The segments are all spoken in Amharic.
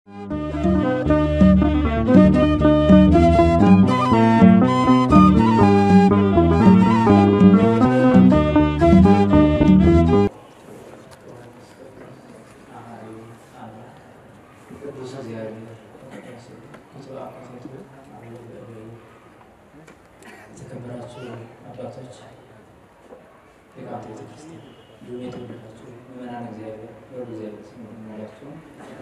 የተከበራችሁ አባቶች የቃል ቤተክርስቲያን እንዲሁም የተወደዳችሁ ምዕመናን እግዚአብሔር በሉ እግዚአብሔር ስም የሚኖራችሁ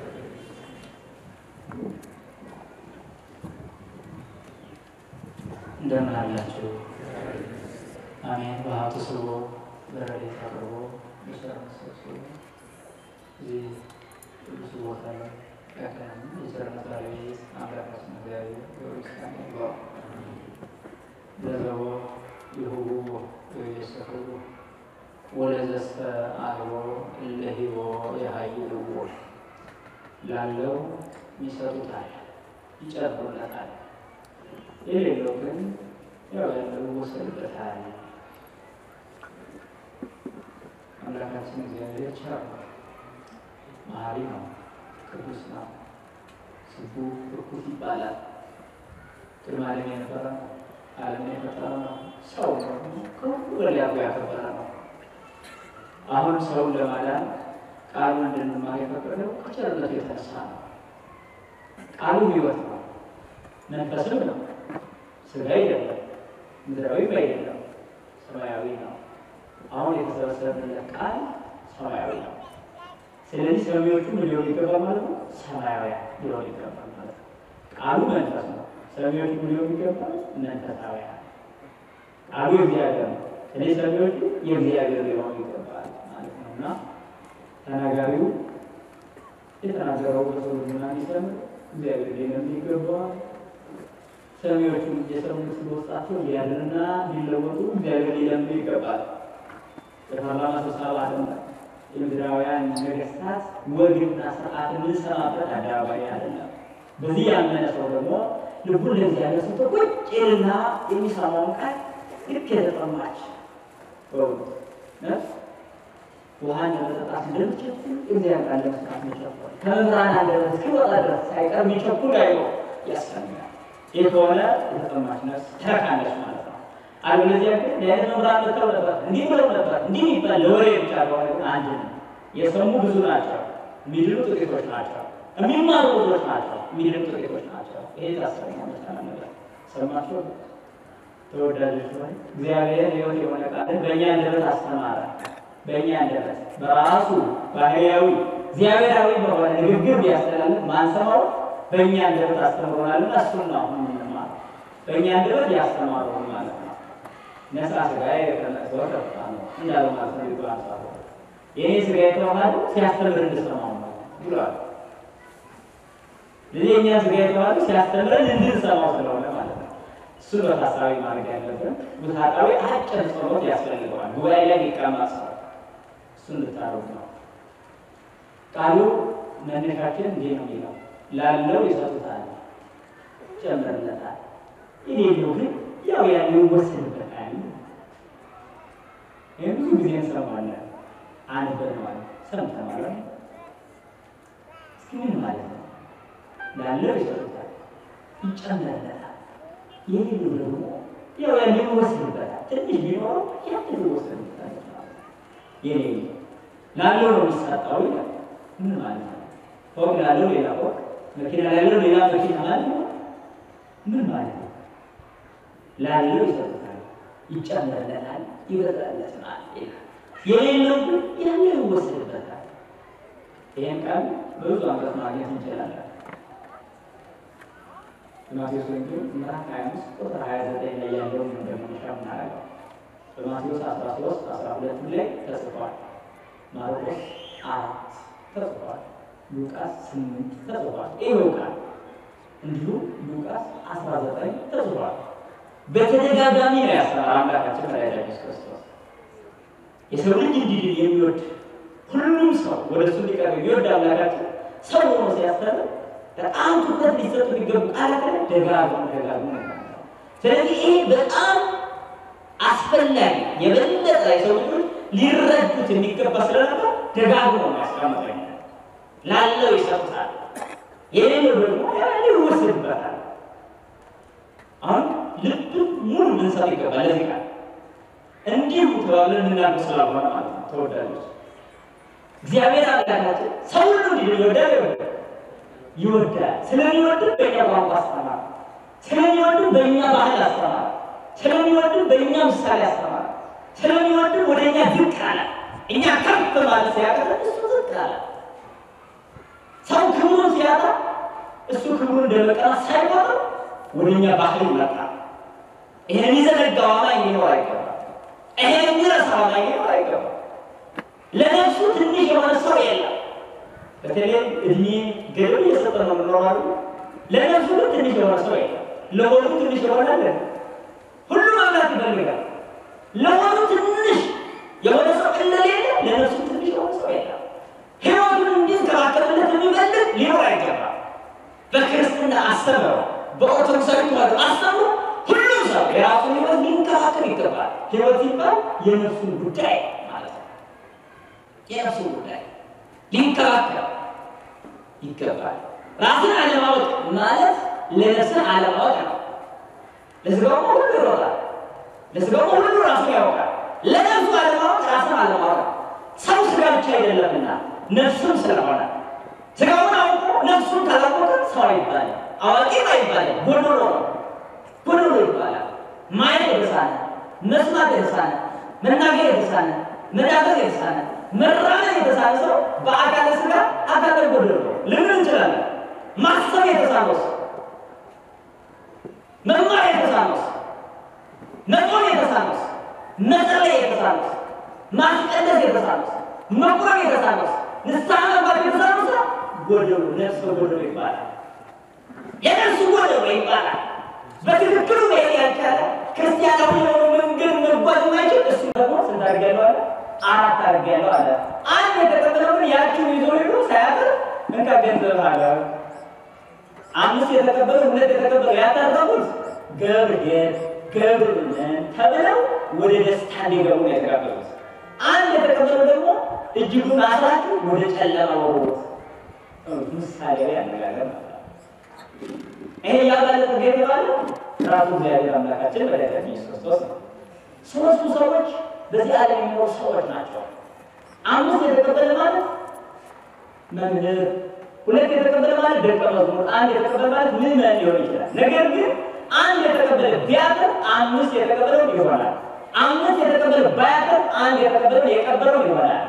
እንደምን አላችሁ? አሜን። በሀብቱ ስቦ በረድኤት አቅርቦ በቸርነት ሰብስቦ እዚህ ቅዱስ ቦታ ላይ ያቀናን የቸርነት ባለቤት አምላካችን እግዚአብሔር በቤተክርስቲያን ይግባው ለዘቦ ይሁቡ ወይሰፍሩ ወለዘሰ አልቦ ለሂቦ የሀይልዎ ላለው ይሰጡታል፣ ይጨምሩለታል። የሌለው ግን ያው ያለው ይወሰድበታል። አምላካችን እግዚአብሔር ቸር ነው፣ መሐሪ ነው፣ ቅዱስ ነው። ስቡ ርኩት ይባላል። ቅድመ ዓለም የነበረ ነው። ዓለምን የፈጠረ ነው። ሰው ነው። ከሁሉ በላይ አብሮ ያከበረ ነው። አሁን ሰውን ለማዳን ቃሉ እንድንማር የፈቀደው ከቸርነቱ የተነሳ ነው። ቃሉ ሕይወት ነው፣ መንፈስም ነው። ስጋ አይደለም፣ ምድራዊም አይደለም፣ ሰማያዊ ነው። አሁን የተሰበሰብንለት ቃል ሰማያዊ ነው። ስለዚህ ሰሚዎቹ ምን ሊሆን ይገባል ማለት ነው? ሰማያውያን ሊሆን ይገባል ማለት ነው። ቃሉ መንፈስ ነው። ሰሚዎቹ ምን ሊሆን ይገባል? መንፈሳውያን። ቃሉ የእግዚአብሔር ነው። ስለዚህ ሰሚዎቹ የእግዚአብሔር ሊሆኑ ይገባል ማለት ነው እና ተናጋሪው የተናገረው በሰው ልቡና እንዲሰምር እግዚአብሔር ሊለምን ይገባዋል። ሰሚዎቹ የሰሙት በውስጣቸው እንዲያድርና እንዲለወጡ እግዚአብሔር ሊለምን ይገባል። የፓርላማ ስብሰባ አለ። የምድራውያን ነገስታት ወግና ስርዓት የምንሰማበት አደባባይ አይደለም። በዚህ ያመነ ሰው ደግሞ ልቡን ለእግዚአብሔር ሰጥቶ ቁጭ ይልና የሚሰማውን ቃል ልክ የተጠማች በእውነት ነፍስ ውሃን ለመጠጣት እንደምትቸኩል እግዚአብሔር ቃል ለመስማት መቸኮል ከመምህራን አንደበት እስኪወጣ ድረስ ሳይቀር የሚቸኩል አይኖ ያስፈልጋል። ይህ ከሆነ የተጠማች ነፍስ ትረካለች ማለት ነው። አለበለዚያ ግን ለአይነት መምህራን መጥተው ነበር፣ እንዲህ ብለው ነበር፣ እንዲህ የሚባል ለወሬ ብቻ ከሆነ ግን አንድ ነው። የሰሙ ብዙ ናቸው፣ የሚድኑ ጥቂቶች ናቸው። የሚማሩ ብዙዎች ናቸው፣ የሚድኑ ጥቂቶች ናቸው። ይሄ ታስረኛ መቻል ነበር። ሰማችሁ ተወዳጆች ሆይ እግዚአብሔር ሕይወት የሆነ ቃልን በእኛ አንደበት አስተማረ። በእኛ አንደበት በራሱ ባህርያዊ እግዚአብሔራዊ በሆነ ንግግር ቢያስተላልፍ ማንሰማው በእኛ አንደበት አስተምሮናልና እሱን ነው አሁን የምንማረው። በእኛ አንደበት ያስተማሩን ማለት ነው። ነፃ ስጋ የቀነሰው ተፍታ ነው እንዳለው ማለት ነው። ይባል አንጻሩ የኔ ስጋ የተዋሃዱ ሲያስተምር እንድሰማው ነው ብሏል። ስለዚህ የእኛ ስጋ የተዋሃዱ ሲያስተምረን እንድንሰማው ስለሆነ ማለት ነው። እሱን በታሳቢ ማድረግ ያለብን ውስጣዊ አጭር ጸሎት ያስፈልገዋል። ጉባኤ ላይ ሊቀመጥ ሰው እሱን ልታረጉ ነው። ቃሉ መነሻችን እንዲህ ነው የሚለው ላለው ይሰጡታል፣ ይጨመርለታል። የሌለው ግን ያው ያለው ይወሰድበታል። ይህ ብዙ ጊዜ እንሰማለን፣ አንበነዋል፣ ሰምተናል። እስኪ ምን ማለት ነው? ላለው ይሰጡታል፣ ይጨመርለታል። የሌለው ደግሞ ያው ያለው ይወሰድበታል። ትንሽ ቢኖረው ያለው ይወሰድበታል። የሌለው ላለው ነው የሚሰጠው ይላል። ምን ማለት ነው? ፎቅ ላለው ሌላ ፎቅ፣ መኪና ላለው ሌላ መኪና ማለት ነው። ምን ማለት ነው? ላለው ይሰጡታል፣ ይጨመርለታል፣ ይበዛለታል ይላል። የሌለው ግን ያለው ይወሰድበታል። ይህን ቃል በብዙ አንቀጽ ማግኘት እንችላለን። በማቴዎስ ወንጌል ምዕራፍ 25 ቁጥር 29 ላይ ያለውን ነው እንደመነሻ የምናደርገው። በማቴዎስ 13 12 ላይ ተጽፏል። ማርቆስ አራት ተጽፏል። ሉቃስ ስምንት ተጽፏል። ይኸው ቃል እንዲሁም ሉቃስ 19 ተጽፏል። በተደጋጋሚ ነው ያስተማረ አምላካችን መድኃኒታችን ኢየሱስ ክርስቶስ የሰው ልጅ እንዲድን የሚወድ ሁሉም ሰው ወደ እሱ ሊቀርብ የሚወድ አምላካችን ሰው ሆኖ ሲያስተምር በጣም ትኩረት ሊሰጡ የሚገቡ ቃላት ላይ ደጋግሞ ደጋግሞ ነው። ስለዚህ ይሄ በጣም አስፈላጊ የበለጠ የሰው ልጆች ሊረዱት የሚገባ ስለነበር ደጋግሞ ነው ያስቀመጠኝ። ላለው ይሰጡታል፣ የሌለው ደግሞ ያኔ ይወሰድበታል። አሁን ልብ ሙሉ ልንሰጥ ይገባል። ለዚህ ቃል እንዲሁ ተባብለን የምናልፍ ስላልሆነ ማለት ነው። ተወዳጆች እግዚአብሔር አምላካችን ሰው ሁሉ እንዲህ ይወዳል ይወዳል ይወዳል። ስለሚወድም በእኛ ቋንቋ አስተማር፣ ስለሚወድም በእኛ ባህል አስተማር፣ ስለሚወድም በእኛ ምሳሌ አስተማር፣ ስለሚወድም ወደ እኛ ዝቅ አለ። እኛ ከፍ ማለት ሲያቀተን እሱ ዝቅ አለ። ሰው ክብሩን ሲያጣ እሱ ክብሩን እንደመቀና ሳይቆጥር ወደ እኛ ባህል ይመጣል። ይሄን ይዘነጋው አማኝ ሊኖር አይገባም። ይሄን የሚረሳው አማኝ ሊኖር አይገባም። ለነፍሱ ትንሽ የሆነ ሰው የለም። በተለይ እድሜ ገደብ እየሰጠ ነው የምኖራሉ። ለነፍሱ ግን ትንሽ የሆነ ሰው የለም። ለሆኑ ትንሽ የሆነ አለ። ሁሉ መብላት ይፈልጋል። ለሆኑ ትንሽ የሆነ ሰው እንደሌለ ለነፍሱ ትንሽ የሆነ ሰው የለም። ሕይወቱን እንዲንከባከብለት የሚፈልግ ሊኖር አይገባም። በክርስትና አስተምረው በኦርቶዶክሳዊ ተዋሕዶ አስተምሮ ሁሉም ሰው የራሱን ሕይወት ሊንከባከብ ይገባል። ሕይወት ሲባል የነፍሱን ጉዳይ ማለት ነው። የነፍሱን ጉዳይ ሊንከባከብ ይገባል። ራስን አለማወቅ ማለት ለነፍስን አለማወቅ ነው። ለስጋውማ ሁሉ ይሮጣል፣ ለስጋውማ ሁሉ ራሱን ያውቃል። ለነፍሱ አለማወቅ ራስን አለማወቅ ነው። ሰው ስጋ ብቻ አይደለምና ነፍሱም ስለሆነ ስጋውን አውቆ ነፍሱን ካላወቀ ሰው አይባልም፣ አዋቂም አይባልም። ጎዶሎ ነው፣ ጎዶሎ ይባላል። ማየት የተሳነ መስማት የተሳነ መናገር የተሳነ መዳበር የተሳነ መራመድ የተሳነ ሰው በአካለ ስጋ አካለ ጎደሎ ነው። ልምን እንችላለን። ማሰብ የተሳነው ሰው፣ መማር የተሳነው ሰው፣ መጾም የተሳነው ሰው፣ መጸለይ የተሳነው ሰው፣ ማስቀደስ የተሳነው ሰው፣ መቁረብ የተሳነው ሰው፣ ንስሐ መግባት የተሳነው ሰው ጎደሎ ነፍስ ጎደሎ ይባላል። የነፍሱ ጎደሎ ይባላል። በትክክሉ መሄድ ያልቻለ ክርስቲያናዊ የሆኑ መንገድ መጓዝ የማይችል እሱ ደግሞ ስንት አድርጌያለሁ አለ አራት አድርጌያለሁ አለ። አንድ የተቀበለው ግን ያችሁን ይዞ ሄዶ ሳያጥር እንካ ገንዘብ አለ። አምስት የተቀበለው ሁለት የተቀበለው ያተረፉት ገብርኤል ገብርኤል ተብለው ወደ ደስታ እንዲገቡ ነው የተቀበሉት። አንድ የተቀበለው ደግሞ እጅጉን አስራችሁ ወደ ጨለማ ወሩት። ምሳሌያዊ አነጋገር ነበር። ይሄ ያባለጠ ጌታ ባለ ራሱ እግዚአብሔር አምላካችን መድኃኒታችን ኢየሱስ ክርስቶስ ነው። ሶስቱ ሰዎች በዚህ ዓለም የሚኖሩ ሰዎች ናቸው። አምስት የተቀበለ ማለት መምህር፣ ሁለት የተቀበለ ማለት ደቀ መዝሙር፣ አንድ የተቀበለ ማለት ምዕመን ሊሆን ይችላል። ነገር ግን አንድ የተቀበለ ቢያቅር አምስት የተቀበለው ይሆናል። አምስት የተቀበለ ባያቅር አንድ የተቀበለው የቀበረው ይሆናል።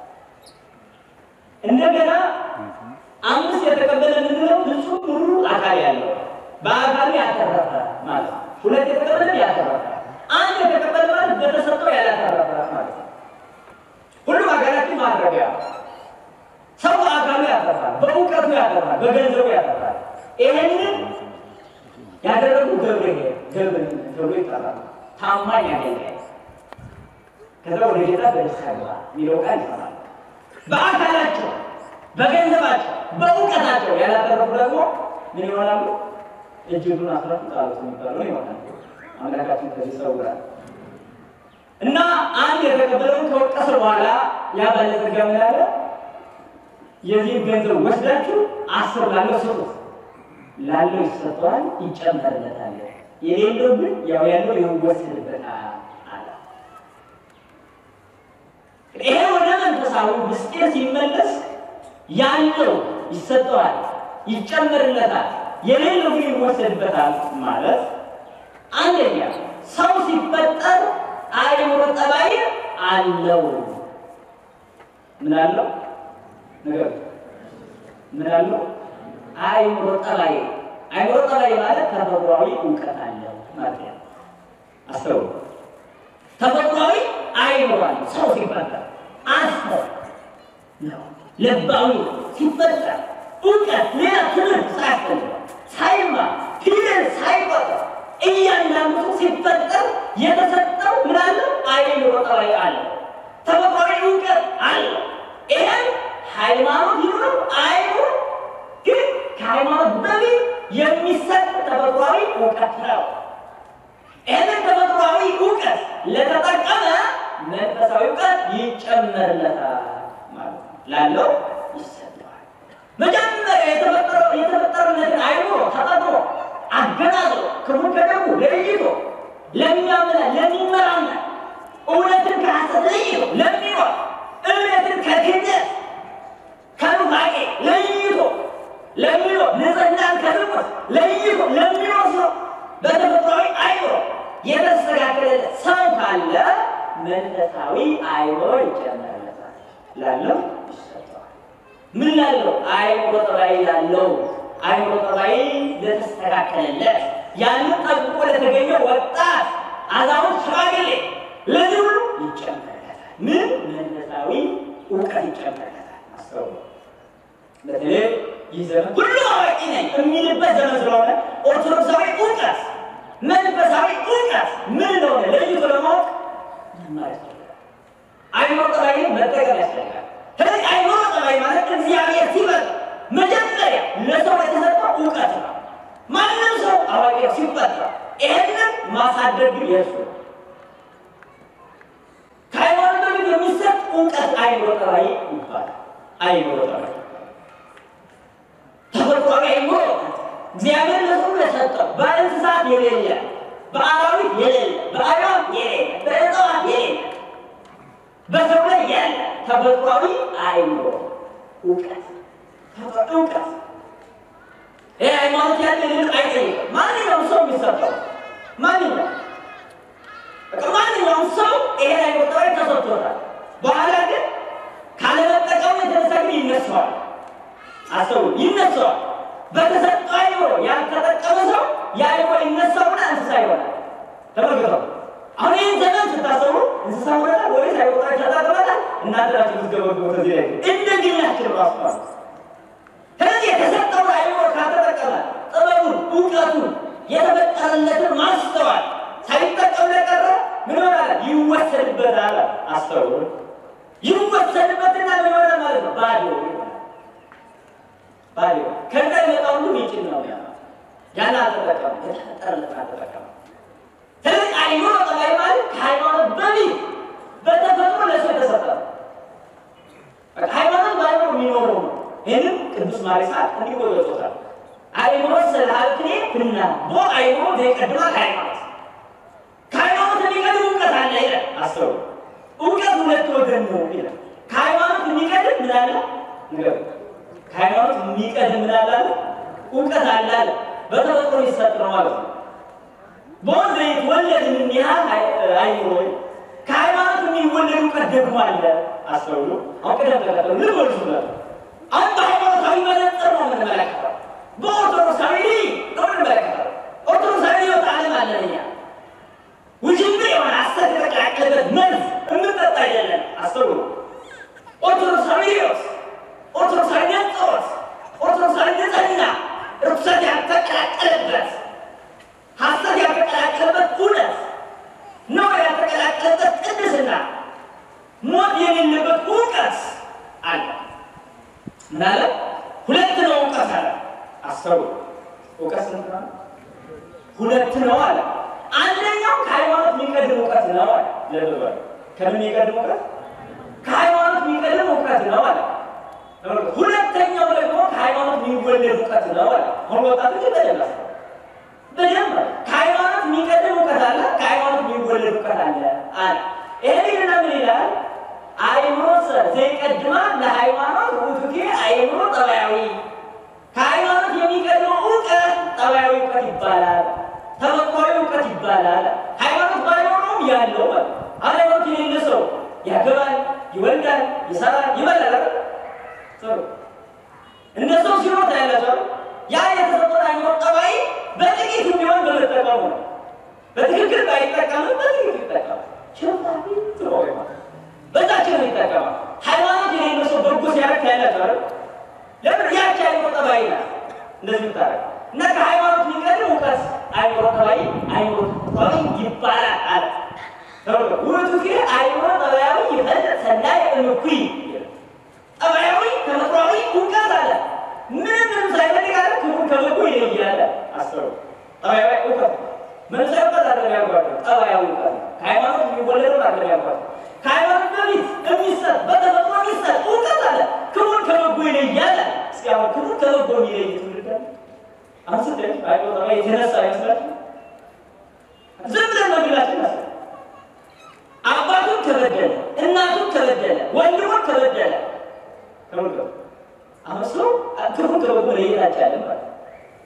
እንደገና አምስት የተቀበለ የምንለው ፍጹም ሙሉ አካል ያለው በአካሉ ያተረፈ ማለት ነው። ሁለት የተቀበለ ያተረፈ፣ አንድ የተቀበለ ማለት በተሰጠው ያላተረፈ ማለት ነው። ሁሉም አካላችን ማድረጊያ ሰው በአካሉ ያተርፋል፣ በእውቀቱ ያተርፋል፣ በገንዘቡ ያተርፋል። ይሄንን ያደረጉ ገብርኤል ገብርኤል ተብሎ ይጠራል። ታማኝ አገልጋይ ከዛ ወደ ጌታ በደስታ ግባ የሚለው ቃል ይሰማል። በአካላቸው በገንዘባቸው በእውቀታቸው ያላተረፉ ደግሞ ምን ይሆናሉ? እጅጉን አስራት ጣሉት የሚባሉ ይሆናል። አምላካችን ከዚህ ሰውራል እና አንድ የተቀበለውን ከወቀሰ በኋላ ያ ባለጸጋ ምን አለ? የዚህን ገንዘብ ወስዳችሁ አስር ላለው ስጡት፣ ላለው ይሰጠዋል፣ ይጨመርለታል። የሌለው ግን ያው ያለው ይወሰድበታል አለ። ይሄ ወደ መንፈሳዊ ምስጢር ሲመለስ ያለው ይሰጠዋል፣ ይጨመርለታል፣ የሌለው ግን ይወሰድበታል ማለት አንደኛ ሰው ሲፈጠር አእምሮ ጠባይ አለው። ምን አለው? ነገር ምን አለው? አእምሮ ጠባይ። አእምሮ ጠባይ ማለት ተፈጥሯዊ እውቀት አለው ማለት ነው። አስተውሉ። ተፈጥሯዊ አእምሮ አለው ሰው ሲፈጠር አስተው ነው ለባዊ ሲፈጠር እውቀት ሌላ ትምህርት ሳያስፈልግ ሳይማር ፊደል ሳይቆጥር እያንዳንዱ ሲፈጠር የተሰጠው ምን አለ? አእምሮ ጠባይ አለ፣ ተፈጥሯዊ እውቀት አለ። ይሄን ሃይማኖት ይኑረው አይኑር፣ ግን ከሃይማኖት በፊት የሚሰጥ ተፈጥሯዊ እውቀት ነው። ይህንን ተፈጥሯዊ እውቀት ለተጠቀመ መንፈሳዊ እውቀት ይጨመርለታል ማለት ነው። ላለው ይሰጠዋል። መጀመሪያ የተፈጠረው የተፈጠረለትን አይምሮ ተጠቅሞ አገናዝሮ ክፉን ከደጉ ለይቶ ለሚያምና ለሚመራና እውነትን ከሐሰት ለይቶ ለሚኖር እምነትን ከክህደት ከኑፋቄ ለይቶ ለሚኖር ንጽህናን ከዝሙት ለይቶ ለሚኖር ሰው በተፈጥሯዊ አይምሮ የተስተካከለለት ሰው ካለ መንፈሳዊ አይምሮ ይጨመርለታል። ላለው ይሰጠዋል። ምን ላለው? አይምሮ ጠባይ ላለው አይምሮ ጠባይ ለተስተካከለለት ያንን ጠብቆ ለተገኘ ወጣት፣ አዛውንት፣ ሽማግሌ ለዚህ ሁሉ ይጨመርለታል። ምን መንፈሳዊ እውቀት ይጨመርለታል። አስተውሉ። በተለይ ይህ ዘመን ሁሉ አዋቂ ነኝ የሚልበት ዘመን ስለሆነ ኦርቶዶክሳዊ እውቀት መንፈሳዊ እውቀት ምን እንደሆነ ለይቶ ለማወቅ መማር ያስፈልጋል። አይምሮ ጠባይ መጠቀም ያስፈልጋል። ስለዚህ አይምሮ ጠባይ ማለት እግዚአብሔር ሲፈጥር መጀመሪያ ለሰው የተሰጠው እውቀት ነው። ማንም ሰው አዋቂ ሲፈጥር ይህንን ማሳደግ ግን የእሱ ነው። ከሃይማኖት በፊት የሚሰጥ እውቀት አይምሮ ጠባይ ይባላል። አይምሮ ጠባይ ተፈጥሯዊ አይምሮ እግዚአብሔር ለሰው የሰጠው በእንስሳት የሌለ በአራዊት የሌለ በአዕዋፍ የሌለ በእጽዋት የሌለ በሰው ላይ ያለ ተፈጥሯዊ አይምሮ እውቀት እውቀት ይህ ሃይማኖት ያለ ልቅ አይጠይቅም። ማንኛውም ሰው የሚሰጠው ማንኛውም በቃ ማንኛውም ሰው ይሄን አይምሮ ጠባይ ተሰጥቶታል። በኋላ ግን ካለመጠቀሙ የተነሳ ግን ይነሳዋል። አስተውሉ፣ ይነሳዋል። በተሰጠው አይምሮ ያልተጠቀመ ሰው የአይምሮ ይነሳውና እንስሳ ይሆናል። ተመልክተው አሁን ይህን ዘመን ስታሰቡ እንስሳ ሆነናል ወይስ አይምሮ ጠባይ ተጠቅመናል? እናንተ ናችሁ የምትገመግሙት። እዚህ ላይ እንደ ግኛችን ራሱ ማለት ነው። ስለዚህ የተሰጠውን አይምሮ ካልተጠቀመ ጥበቡን፣ እውቀቱን፣ የተፈጠረለትን ማስተዋል ሳይጠቀም ለቀረ ምን ይሆናል? ይወሰድበታል። አስተውሉ፣ ይወሰድበትና ምን ይሆናል ማለት ነው? ባዶ ይሆናል። ባዶ ከዛ የመጣው ሁሉ ይጭን ነው ያ ያን አልተጠቀም የተፈጠረለትን አልተጠቀም። ስለዚህ አይምሮ ጠባይ ማለት ከሃይማኖት በፊት በተፈጥሮ ለሰው የተሰጠ ነው። በቃ ሃይማኖት በአይምሮ የሚኖረው ነው። ይህንም ቅዱስ ማሪሳት እንዲህ ብሎ ገልጾታል። አይምሮ ስላልክኔ ብና ቦ አይምሮ ዘይቀድማ ከሃይማኖት ከሃይማኖት የሚቀድም እውቀት አለ ይላል። አስተውሉ፣ እውቀት ሁለት ወገን ነው ይላል። ከሃይማኖት የሚቀድም ምን አለ? ንገሩ። ከሃይማኖት የሚቀድም ምን አለ አለ? እውቀት አለ አለ። በተፈጥሮ ይሰጥ ነው ማለት ነው። በወንዝ የተወለድ ምን ያህል አይምሮ ከሃይማኖት የሚወለድ እውቀት ደግሞ አለ። አስተውሉ። አሁን ቅደም ተከተሉ ልበሉ ነው አሁን በሃይማኖታዊ መነጽር ነው የምንመለከተው። በኦርቶዶክሳዊ ነው የምንመለከተው። ኦርቶዶክሳዊ ህይወት ዓለም አለን እኛ ውጅብር የሆነ ሐሰት የተቀላቀለበት መርዝ የምንጠጣ አይደለም። አስተውሉ። ኦርቶዶክሳዊ ህይወት፣ ኦርቶዶክሳዊ ነጽሮት፣ ኦርቶዶክሳዊ ንጽህና፣ ርኩሰት ያልተቀላቀለበት ሐሰት ያልተቀላቀለበት እውነት ነው ያልተቀላቀለበት ቅድስና፣ ሞት የሌለበት እውቀት አለ። ምናለ ሁለት ነው እውቀት አለ። አስተውሉ። እውቀት ስንት ነው? ሁለት ነው አለ። አንደኛው ከሃይማኖት የሚቀድም እውቀት ነው አለ። ልብ በሉ። ከምን የሚቀድም እውቀት? ከሃይማኖት የሚቀድም እውቀት ነው አለ። ሁለተኛው ደግሞ ከሃይማኖት የሚወለድ እውቀት ነው አለ። አሁን ወጣቶች በደንብ በደንብ ከሃይማኖት የሚቀድም እውቀት አለ፣ ከሃይማኖት የሚወለድ እውቀት አለ አለ። ይሄንና ምን ይላል? አይምሮ ዘይቀድማ ለሃይማኖት ውቱኬ አይምሮ ጠባያዊ ከሃይማኖት የሚቀድመው እውቀት ጠባያዊ እውቀት ይባላል። ተፈጥሯዊ እውቀት ይባላል። ሃይማኖት ባይኖረውም ያለው ማለት ሃይማኖት የሌለ ሰው ያገባል፣ ይወልዳል፣ ይሰራል፣ ይበላል። ጥሩ እንደ ሰው ሲኖር ታያላችሁ። ያ የተሰጠው አይምሮ ጠባይ በጥቂቱ ቢሆን በመጠቀሙ ነው። በትክክል ባይጠቀምም በጥቂቱ ይጠቀማል። ችሎታቢ ጥሩ ማለት በዛችን ነው ይጠቀማል። ሃይማኖት የሌለው ሰው በጎ ሲያደርግ ታያላችሁ አይደል? ለምን ያቺ አይምሮ ጠባይ ናት እንደዚህ ምታረግ እና ከሃይማኖት የሚቀድም እውቀት አይምሮ ጠባይ አይምሮ ጠባይ ይባላል አለ። ውእቱኬ አይምሮ ጠባያዊ ይፈልጥ ሰናይ እምኩይ ጠባያዊ ተፈጥሯዊ እውቀት አለ። ምንም ምንም ሳይፈልግ አለ ክፉ ከበጎ ይለያል። አስተውሉ። ጠባያዊ እውቀት መንፈሳዊ እውቀት አለ ያልኳቸው ጠባያዊ እውቀት ከሃይማኖት የሚወለደው አለ ያልኳቸው ከሃይማኖት በፊት የሚሰጥ በተፈጥሮ የሚሰጥ እውቀት አለ። ክፉን ከበጎ ይለያል። እስከ እስኪ አሁን ክፉ ከበጎ የሚለይ ትውልድ አለ? አሁን ስትሄድ አይቆጣ የተነሳ ይመስላችሁ ዝም ብለን በግላችን መስ አባቱን ከበደለ እናቱን ከበደለ ወንድሙን ከበደለ ተመልከቱ። አሁን ሰው ክፉን ከበጎ መለየት አልቻለም ማለት ነው።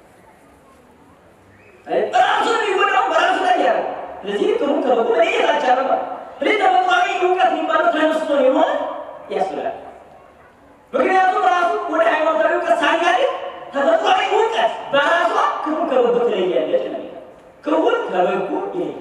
ራሱን የሚጎዳው በራሱ ላይ ያለ ስለዚህ ክፉን ከበጎ መለየት አልቻለም ማለት ነው። ስለዚህ ተፈጥሯዊ እውቀት የሚባለው ተነስቶ የሆነ ያስብላል። ምክንያቱም ራሱ ወደ ሃይማኖታዊ እውቀት ሳንጋድግ ተፈጥሯዊ እውቀት በራሷ ክፉን ከበጎ ትለያለች ነው የሚለው። ክፉን ከበጎ ይለያል።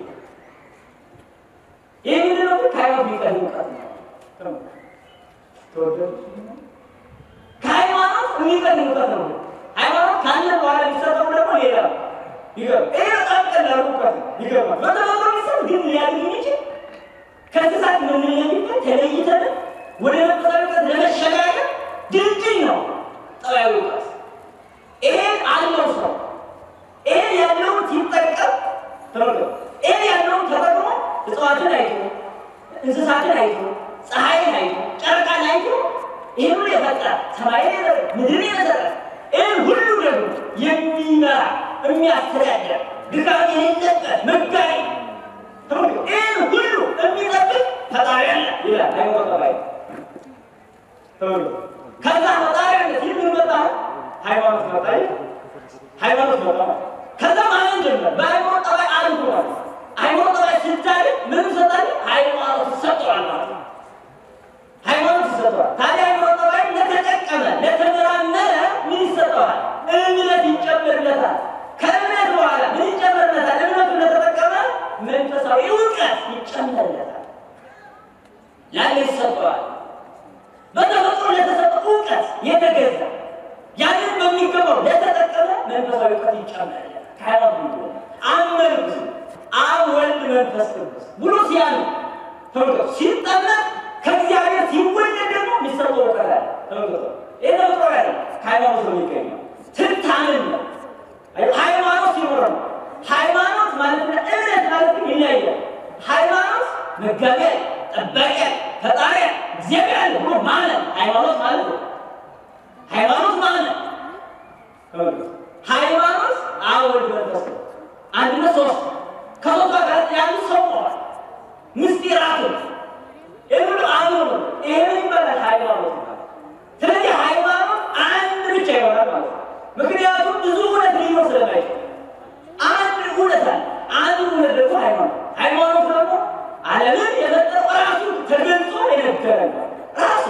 ይህ ምንድን ነው? ከሃይማኖት የሚቀድም እውቀት ነው። ተወደዱ ከሃይማኖት የሚቀድም እውቀት ነው። ሃይማኖት ካለ በኋላ የሚሰጠው ደግሞ ሌላ ነው። ይገርም። ይሄ በጣም ቀላል እውቀት ነው። ይገርማል። በተፈጥሮ የሚሰጥ ግን ሊያድግ የሚችል ከእንስሳት የምንለይበት ተለይተን ወደ መንፈሳዊ እውቀት ለመሸጋገር ድልድይ ነው ጠባያዊ እውቀት። ይሄን አለው ሰው ይሄን ያለውን ሲጠቀም ተመልከቱ። ይሄን ያለውን ተጠቅሞ እጽዋትን አይቶ እንስሳትን አይቶ ፀሐይን አይቶ ጨረቃን አይቶ ይህን ሁሉ የፈጠረ ሰማይን የፈጠረ ምድርን የፈጠረ ይህን ሁሉ ደግሞ የሚመራ የሚያስተዳድር ድካም የሌለበት መጋቢ ተመልከቱ። ይህን ሁሉ የሚጠብቅ ፈጣሪ አለ ይላል ሃይማኖት ጠባይ ተመልከቱ። ከዛ ፈጣሪ አለ ሲል ምን መጣ? ሃይማኖት መጣ። ሃይማኖት መጣ ማለት ከዛ ማመን ጀመር። በሃይማኖት ጠባይ አንዱ ማለት ሃይማኖት ጠባይ ስታድግ ምን ይሰጣል? ሃይማኖት ይሰጠዋል ማለት ነው። ሃይማኖት ይሰጠዋል። ታዲያ ሃይማኖት ጠባይ ለተጠቀመ ለተመራመረ ምን ይሰጠዋል? እምነት ይጨመርለታል። ከእምነት በኋላ ምን ይጨመርለታል? እምነቱ ለተጠቀመ መንፈሳዊ እውቀት ይጨመርለታል። ያን ይሰጠዋል። በተፈጥሮ ለተሰጠ እውቀት የተገዛ ያንን በሚገባው ለተጠቀመ መንፈሳዊ እውቀት ይጨመርለታል። ከሃይማኖት ምን አመንኩ አብ ወልድ መንፈስ ቅዱስ ብሎ ሲያምን ተመልከቱ። ሲጠመቅ ከእግዚአብሔር ሲወለድ ደግሞ የሚሰጠው እውቀት አለ። ተመልከቱ። ይህ ተፈጥሮ ያለ ከሃይማኖት ነው የሚገኘው። ስታምን ነው ሃይማኖት ሲኖር ነው። ሃይማኖት ማለትና እምነት ማለት ግን ይለያያል። ሃይማኖት መጋቢያ፣ ጠባቂያ፣ ፈጣሪያ እግዚአብሔር አለ ብሎ ማመን ሃይማኖት ማለት ነው። ሃይማኖት ማመን ሃይማኖት አብ ወልድ መንፈስ ቅዱስ አንድነት ሶስት ከሶስት ጋር ያሉ ሰዎች ምስጢራቱ የሁሉ አንዱ ነው። ይሄን ይባላል ሃይማኖት ማለት። ስለዚህ ሃይማኖት አንድ ብቻ ይሆናል ማለት ነው። ምክንያቱም ብዙ እውነት ሊኖር ስለማይችል አንድ እውነት አለ። አንድ እውነት ደግሞ ሃይማኖት ሃይማኖት ደግሞ ዓለምን የፈጠረው ራሱ ተገልጾ የነገረን ነው። ራሱ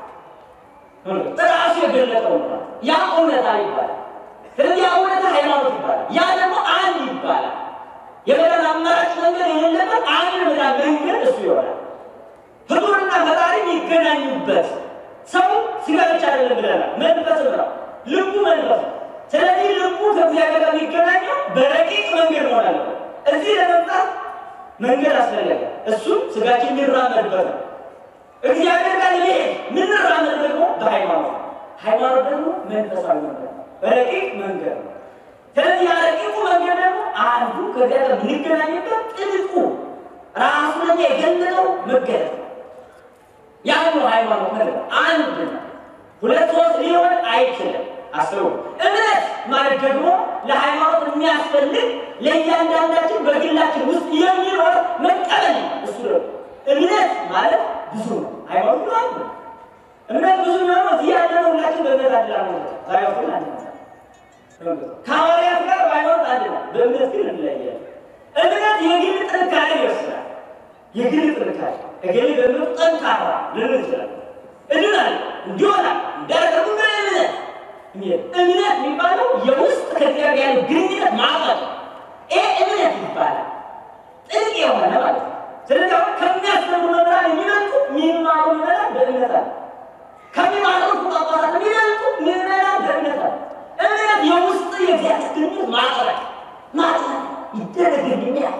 ራሱ የገለጠው ነው። ያ እውነታ ይባላል። ስለዚህ ያ እውነታ ሃይማኖት ይባላል። ያ ደግሞ አንድ ይባላል። የመዳን አማራጭ መንገድ የሌለበት አንድ መዳን መንገድ እሱ ይሆናል። ፍጡርና ፈጣሪ የሚገናኙበት ሰው ስጋ ብቻ አይደለም ብለናል። መንፈስ ነው፣ ልቡ መንፈስ ነው። ስለዚህ ልቡ ከእግዚአብሔር ጋር የሚገናኘው በረቂቅ መንገድ መሆን አለበት። እዚህ ለመምጣት መንገድ አስፈለገ። እሱም ስጋችን የሚራመድበት ነው። እግዚአብሔር ጋር ለመሄድ የምንራመድ ደግሞ በሃይማኖት ሃይማኖት ደግሞ መንፈሳዊ መንገድ ነው፣ በረቂቅ መንገድ ነው። ስለዚህ ያረቂቁ መንገድ ደግሞ አንዱ ከዚያ ጋር የምንገናኝበት ጥልቁ ራሱ ለኛ የገለጠው መገለጥ ነው። ያን ነው ሃይማኖት ማለት አንድ ነው። ሁለት ሶስት ሊሆን አይችልም። አስቡ። እምነት ማለት ደግሞ ለሃይማኖት የሚያስፈልግ ለእያንዳንዳችን በግላችን ውስጥ የሚኖር መቀበል ነው። እሱ ደግሞ እምነት ማለት ብዙ ነው። ሃይማኖት ነው አንድ ነው። እምነት ብዙ ነው። እዚህ ያለነው ሁላችን በእምነት አንድ ነው። ሃይማኖት ግን አንድ ነው። ከሐዋርያት ጋር በሃይማኖት አንድ ነው፣ በእምነት ግን እንለያለን። እምነት የግል ጥንካሬ ይወስዳል። የግል ጥንካሬ እገሌ በእምነቱ ጠንካራ ልንል እንችላለን። እድናል እንዲሆናል እንዳደረጉ በእምነት እምነት የሚባለው የውስጥ ከእግዚአብሔር ያለ ግንኙነት ማዕቀፍ ይህ እምነት ይባላል። ጥልቅ የሆነ ማለት ነው። ስለዚህ አሁን ከሚያስተምሩ መምህራን የሚበልጡ የሚማሩ ምዕመናን በእምነት አለ። ከሚማሩት ጳጳሳት የሚበልጡ ምዕመናን በእምነት አለ። እምነት የውስጥ የእግዚአብሔር ግንኙነት ማዕቀፍ ማዕቀፍ ይደረግልኛል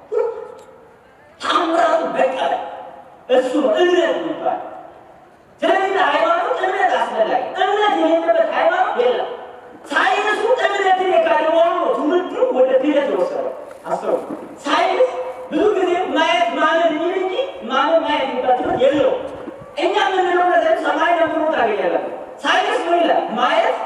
ታምራቱ በቀለ እሱ ነው እምነት የሚባል። ስለዚህ ሃይማኖት እምነት አስፈላጊ፣ እምነት የሌለበት ሃይማኖት የለም። ሳይንሱ እምነትን የካደ መሆኑ ነው ትውልዱ ወደ ክህደት የወሰደው። አስበው፣ ሳይንስ ብዙ ጊዜ ማየት ማመን የሚል እንጂ ማመን ማየት የሚባል ትምህርት የለውም። እኛ የምንለው ነገር ሰማይ ነምሮ ታገኛላችሁ። ሳይንስ ምን ይላል? ማየት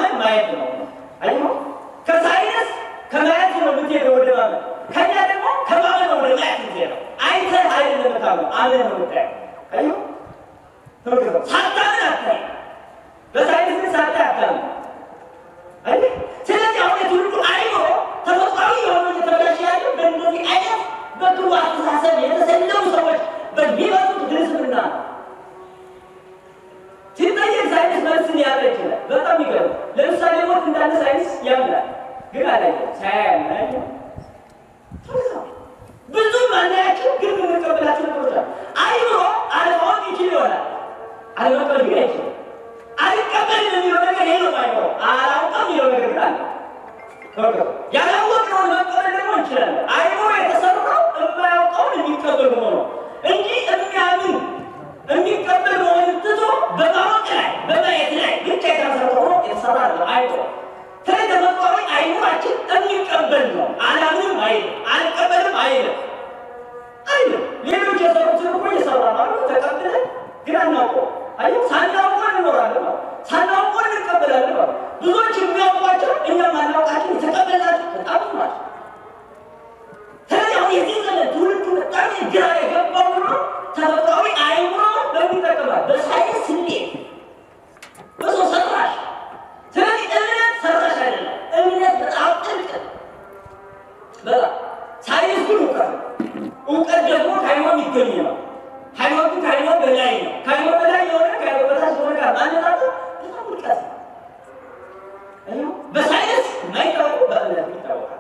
ማመን ማየት ነው። አይ ከሳይንስ ከማየት ነው የምትሄደው ወደ ማመን፣ ከኛ ደግሞ ከማመን ነው ወደ ማየት የምትሄደው። አይተህ አይደለም የምታምነው፣ አምነህ ነው የምታየው። አይ ተመልከተው፣ ሳታምን አታይም። በሳይንስ ግን ሳታይ አታምንም። አይ ስለዚህ አሁን የትውልዱ አይምሮ ተፈጥሯዊ የሆነ እየተበላሸ ያለው በእንደዚህ አይነት በክሩ አስተሳሰብ የተሰለሙ ሰዎች በሚመጡት ግልጽምና ነው። ሲጠየቅ ሳይንስ መልስ ሊያጣ ይችላል። በጣም ይገርም። ለምሳሌ ሞት እንዳለ ሳይንስ ያምናል፣ ግን አላየም። ሳያያምናየ ብዙ ማናያቸው ግን የምንቀበላቸው ነገሮች አሉ። አይምሮ አለማወቅ ይችል ይሆናል፣ አለመቀበል ግን አይችልም። አልቀበልም የሚለው ነገር ይሄ ነው። አይምሮ አላውቅም የሚለው ነገር ግን አለ። ያላወቅነውን መቀበል ደግሞ እንችላለን። አይምሮ የተሰራው የማያውቀውን የሚቀበል ሆኖ እንጂ የሚያምን የሚቀበል መሆን ትቶ በማወቅ ላይ በማየት ላይ ብቻ የተመሰረተ ሆኖ የተሰራ ነው አይምሮ። ስለዚህ ተፈጥሯዊ አይምሯችን የሚቀበል ነው። አላምንም አይልም፣ አልቀበልም አይልም አይልም። ሌሎች የሰሩትን እኮ እየሰራ ነው ተቀብለን ግን አናውቀው። አይ ሳናውቀው እንኖራለን ማለት ሳናውቀው እንቀበላለን ማለት ብዙዎች የሚያውቋቸው እኛ ማናውቃቸው የተቀበልናቸው በጣም ብዙ ናቸው። ስለዚህ አሁን የዚህ ዘመን ትውልዱ በጣም ግራ የገባው ነው ተፈጥሯዊ አይምሮ በሚጠቀማል በሳይንስ ስሌት በሰው ሰራሽ። ስለዚህ እምነት ሰራሽ አይደለም። እምነት በጣም ጥልቅ ነው። በጣም ሳይንስ ግን እውቀት ነው። እውቀት ደግሞ ከአይምሮ የሚገኝ ነው። ሃይማኖት ግን ከአይምሮ በላይ ነው። ከአይምሮ በላይ የሆነ ከአይምሮ በታች የሆነ ጋር ማነጻጸር በጣም ውድቀት ነው። በሳይንስ የማይታወቁ በእምነት ይታወቃል።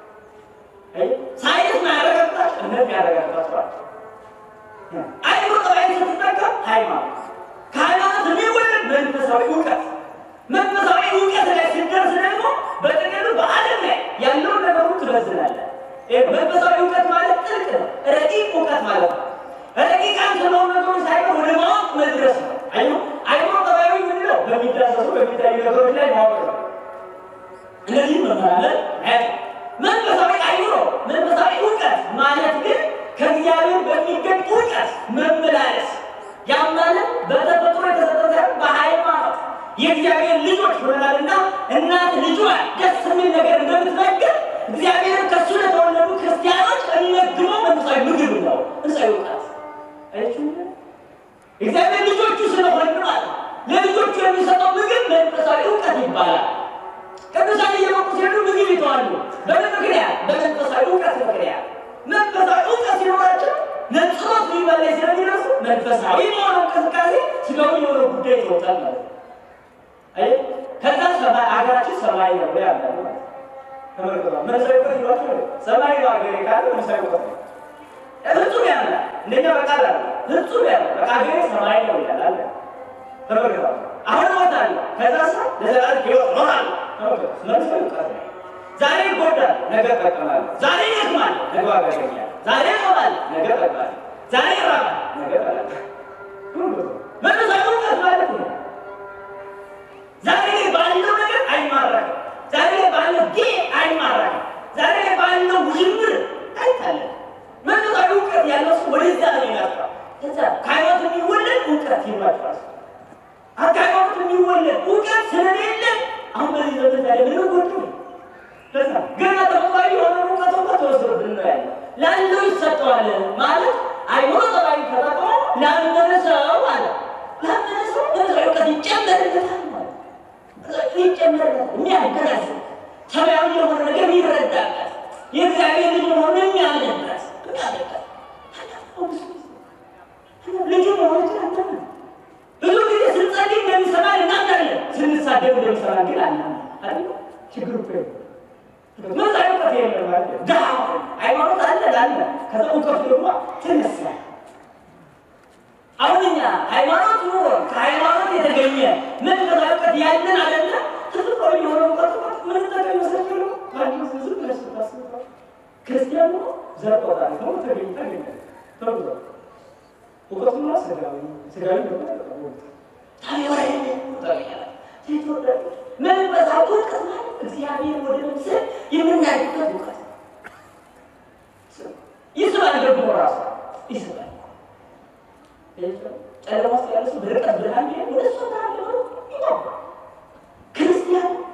ሳይንስ ማያረጋግጣቸው እምነት ያረጋግጣቸዋል። አይምሮ ጠባይ ስትጠቀም ሃይማኖት ከሃይማኖት የሚወለድ መንፈሳዊ እውቀት መንፈሳዊ እውቀት ላይ ሲደርስ ደግሞ በጥቅሉ በዓለም ላይ ያለውን ነገሩ ትመዝናለህ። መንፈሳዊ እውቀት ማለት ጥልቅ ነው፣ ረቂቅ እውቀት ማለት ነው። ረቂቃን ስለሆኑ ነገሮች ሳይሆን ወደ ማወቅ መድረስ ነው። አይ አይምሮ ጠባያዊ የምንለው በሚዳሰሱ በሚታዩ ነገሮች ላይ ማወቅ ነው። እነዚህ መመራመር ማየት መንፈሳዊ አይምሮ መንፈሳዊ እውቀት ማለት ግን ከእግዚአብሔር በሚገኝ እውቀት መመላለስ ያም ማለት በተፈጥሮ የተሰጠ ሳይሆን በሃይማኖት የእግዚአብሔር ልጆች ሆነናልና እናት ልጇን ደስ የሚል ነገር እንደምትመግብ እግዚአብሔር ከእሱ ለተወለዱ ክርስቲያኖች የሚመግበው መንፈሳዊ ምግብ ነው። መንፈሳዊ እውቀት እግዚአብሔር ልጆቹ ስለሆን ማለት ለልጆቹ የሚሰጠው ምግብ መንፈሳዊ እውቀት ይባላል። ቅዱሳን እየበቁ ሲሄዱ ምግብ ይተዋሉ። በምን ምክንያት? በመንፈሳዊ እውቀት ምክንያት። መንፈሳዊ እውቀት ሲኖራቸው ነጽሮት ሊበላ ስለሚደርሱ መንፈሳዊ የሆነው እንቅስቃሴ ስጋዊ የሆነው ጉዳይ ይወጣል ማለት ነው። አይ ከዛ ሰማይ አገራችን ሰማይ ነው ያለው ማለት ተመልከቷ። መንፈሳዊ እውቀት ይሏቸው ሰማይ ነው አገሬ ካለ መንፈሳዊ እውቀት ነው። ፍጹም ያለ እንደኛ በቃል አለ ፍጹም ያለ በቃ አገሬ ሰማይ ነው ይላል አለ ተመልከቷ። አሁን እሞታለሁ ከዛ ሰ ለዘላለም ሕይወት እኖራለሁ መንፈሳዊ እውቀት ነው። ዛሬ እጎዳለሁ፣ ነገ እጠቀማለሁ። ዛሬ እደክማለሁ፣ ነገ ዋጋ አገኛለሁ። ዛሬ እጾማለሁ፣ ነገ እጠግባለሁ። ዛሬ እራባለሁ፣ ነገ እበላለሁ። መንፈሳዊ እውቀት ማለት ነው። ዛሬ ባለው ነገር አይማረክም። ዛሬ ባለው ጌ አይማረክም። ዛሬ ባለው ውዥንብር አይታለም። መንፈሳዊ እውቀት ያለው ሰው ወደዛ ነው የሚያስራ ከዛ ከሃይማኖት የሚወለድ እውቀት ይሏቸዋል። ከሃይማኖት የሚወለድ እውቀት ስለሌለ አሁን በዚህ ዘመን ታዲያ ምን ጎዱ ለዛ ገና ተፈጥሯዊ የሆነ እውቀት እንኳ ተወስዶብን ነው ያለ ላለው ይሰጠዋል ማለት አይምሮ ጠባይ ተጠቅሞ ላመነ ሰው አለ ላመነ ሰው መንፈሳዊ እውቀት ይጨመርለታል ማለት ይጨመርለታል የሚያገናዝ ሰማያዊ የሆነ ነገር የሚረዳበት የእግዚአብሔር ልጅ መሆኑን የሚያምንበት የሚያምንበት ልጁ መሆኑን አናምን ብዙ ጊዜ ስንጸልይ እንደሚሰማን እናምናለን። ስንሳደብ እንደሚሰማን ግን አናምን። አይደል? ችግሩ እኮ ይሄ ነው። መንፈሳዊ እውቀት የለም ማለት ነው። ድሀ ሆነን ሃይማኖት አለ ላለ ከዛ እውቀቱ ደግሞ ትንሽ ነው። አሁን እኛ ሃይማኖት ኑሮ ከሃይማኖት የተገኘ መንፈሳዊ እውቀት ያለን አይደለ? ተፈጥሯዊ የሆነ እውቀት እውቀት ምን ጠቀም ይመስላችኋል? አንድ ዝም ብለሽ ስታስቡ ክርስቲያኑ ዘር ቆጣሪ ነው ተገኝ ተገኝ ተብሎ እውቀቱና ስጋዊ ስጋዊ ደግሞ ታዲያ መንፈሳዊ እውቀት ማለት እግዚአብሔር ወደ መምሰል የምናድግበት እውቀት ይስባል። ደግሞ ራሱ ይስባል። ጨለማ ውስጥ ያለ ሰው በርቀት ብርሃን ቢሄድ ወደ እሱ ብርሃን ለሆነ ይጓጓል። ክርስቲያን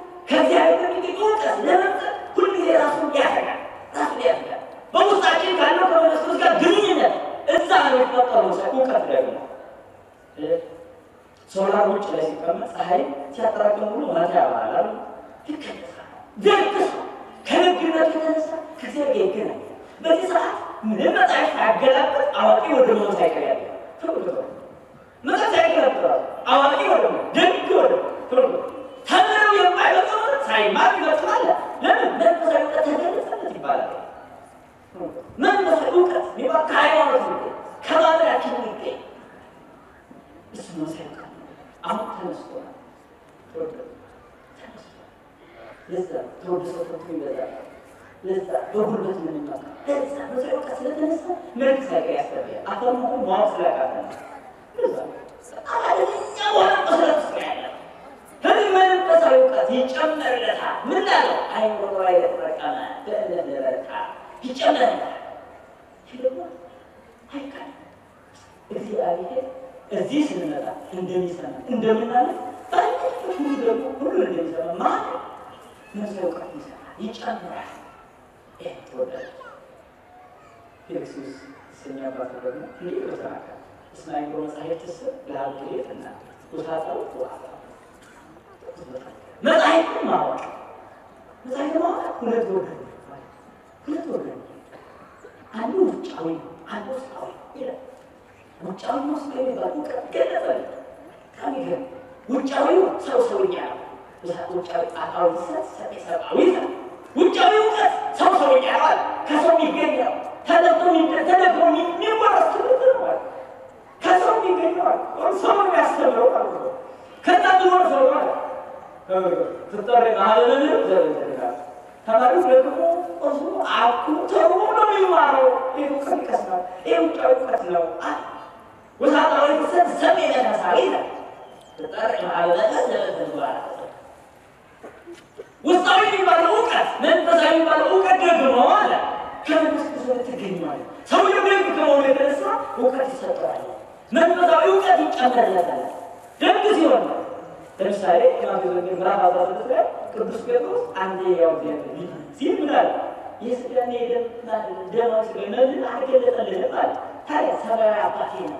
ውጭ ላይ ሲቀመጥ ፀሐይ ሲያጠራቅም ሁሉ ማታ ያባላል ይከለሳል። ደግ ሰው ከደግነቱ የተነሳ ከእግዚአብሔር ጋር ይገናኛል። በዚህ ሰዓት ምንም መጽሐፍ ሳያገላብጥ አዋቂ ወደ መሆን ሳይቀር ያለ ተመልክቶ መጽሐፍ ሳያገላብጥ ራሱ አዋቂ ወደ መሆን ደግ ወደ መሆን ተመልክቶ ተምረው የማይበቃው ሳይማር ይበቃል። ለምን መንፈሳዊ እውቀት ተገለጸለት ይባላል። መንፈሳዊ እውቀት የሚባል ከሃይማኖት ይገኝ ከባህላችን ይገኝ እሱ ነው ሳይቀር አሁን ተነስቶናል። ለዛ ተወድሶ ፈቶ ይበዛል። ለዛ በጉልበት የምንመካ ለዛ በዛ እውቀት ስለተነሳ መልክ ሳይቀር ያስፈልጋል። አፈር መሆን ማወቅ ስላቃተ ለዛ አደገኛ በሆነ መሰረት ውስጥ ነው ያለ ህዝብ መንፈሳዊ እውቀት ይጨመርለታል። ምን ላለው አይምሮ ላይ የተጠቀመ በእምነት ለበረታ ይጨመርለታል። ይህ ደግሞ አይካል እግዚአብሔር እዚህ ስንመጣ እንደሚሰማ እንደምናለት ባለበት ሁሉ ደግሞ ሁሉ እንደሚሰማ ማለት መንፈሳዊ እውቀት ይሰማል፣ ይጨምራል። ይህ ተወዳጅ ፊልክስዩስ ስኛ አባቱ ደግሞ እንዲህ ብሎ ተናገረ። እስመ አእምሮ መጻሕፍት ስ ለሀብት ቤትና ውሳጣው ዋጣ መጽሐፍትን ማወቅ መጽሐፍትን ማወቅ ሁለት ወገን ሁለት ወገን አንዱ ውጫዊ አንዱ ውስጣዊ ይላል። ውጫዊ ውስጥ የሚባል እውቀት ገለጸል በጣም ይገርም። ውጫዊው ሰው ሰውኛ ነው። ውጫዊ አካዊ ሰት ሰጤ ሰብአዊ ነው። ውጫዊ እውቀት ሰው ሰውኛ ነው አለ። ከሰው የሚገኘው ተለብቶ ተለብቶ የሚወረስ ትምህርት ነው አለ። ከሰው የሚገኘው አለ ሰው የሚያስተምረው ማለት ነው። ከዛ ብኖር ሰው አለ ትጠሪ ማህበርን ዘርዝርጋል ተማሪው ደግሞ እሱ አኩ ተርቦ ነው የሚማረው። ይህ እውቀት ይቀስማል። ይህ ውጫዊ እውቀት ነው። ውሳጣዊ ክሰት ሰብ የመነሳዊ ነው። ትጠሪ ማህበርን ዘርዝርጋል ውስጣዊ የሚባለው እውቀት መንፈሳዊ የሚባለው እውቀት ደግሞ አለ ከመንፈስ ቅዱስ ትገኘዋል። ሰውየው ደግ ከመሆኑ የተነሳ እውቀት ይሰጠዋል። መንፈሳዊ እውቀት ይጨመርለታል። ደግ ሲሆን ነው። ለምሳሌ ማቴዎስ ወንጌል ምዕራፍ አስራ ስድስት ላይ ቅዱስ ጴጥሮስ አንድ ያው እግዚአብሔር ሲል ምን አለ? የስጋና የደም ደማዊ ስጋ መብል አልገለጠልህም አለ። ታዲያ ሰማያዊ አባቴ ነው።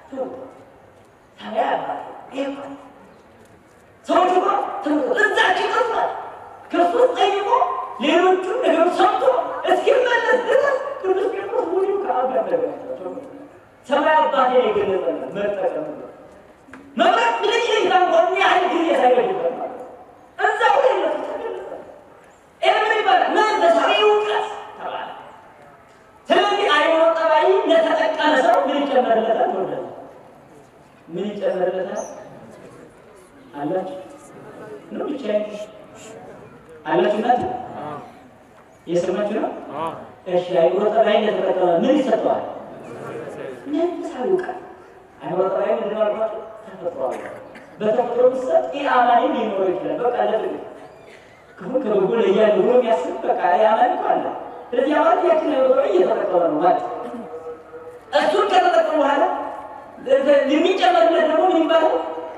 ሰማያዊ አባቴ ይህ ሰዎች እኮ ትምህርት እዛች ይጠፋል። ከሱ ጠይቆ ሌሎቹን ነገሮች ሰምቶ እስኪመለስ ድረስ ቅዱስ ጴጥሮስ ሙሉ ከአብ ጋር ተገናኝቷል። ሰማያዊ አባቴ የገለጠልን መጠቀም ነው መብራት ምንጭ እንኳን ያህል ጊዜ ሳይገድበት ማለት እዛው ላይ ነው ተገለጸ። ይህ ምን ይባላል? መንፈሳዊ እውቀት ተባለ። ስለዚህ አይምሮ ጠባይ ለተጠቀመ ሰው ምን ይጨመርለታል? ወደ ምን ይጨመርለታል? አላችሁ ነው ብቻ አላችሁ እናት እየሰማችሁ ነው? እሺ አይምሮ ጠባይ ለተጠቀመ ምን ይሰጠዋል? መንፈሳዊ እውቀት አይምሮ ጠባይ ምንድን ነው አልኳቸው? ተፈጥሯል። በተፈጥሮ ምሰጥ ይህ አማኒ ሊኖረው ይችላል። በቃ ለጥቅ ክፉ ከበጎ ለያለ ብሎ የሚያስብ በቃ የአማኒ እኮ አለ። ስለዚህ አማኒ ያችን አይምሮ ጠባይ እየተጠቀመ ነው ማለት እሱን ከተጠቀሙ በኋላ የሚጨመርለት ደግሞ ምን ይባላል?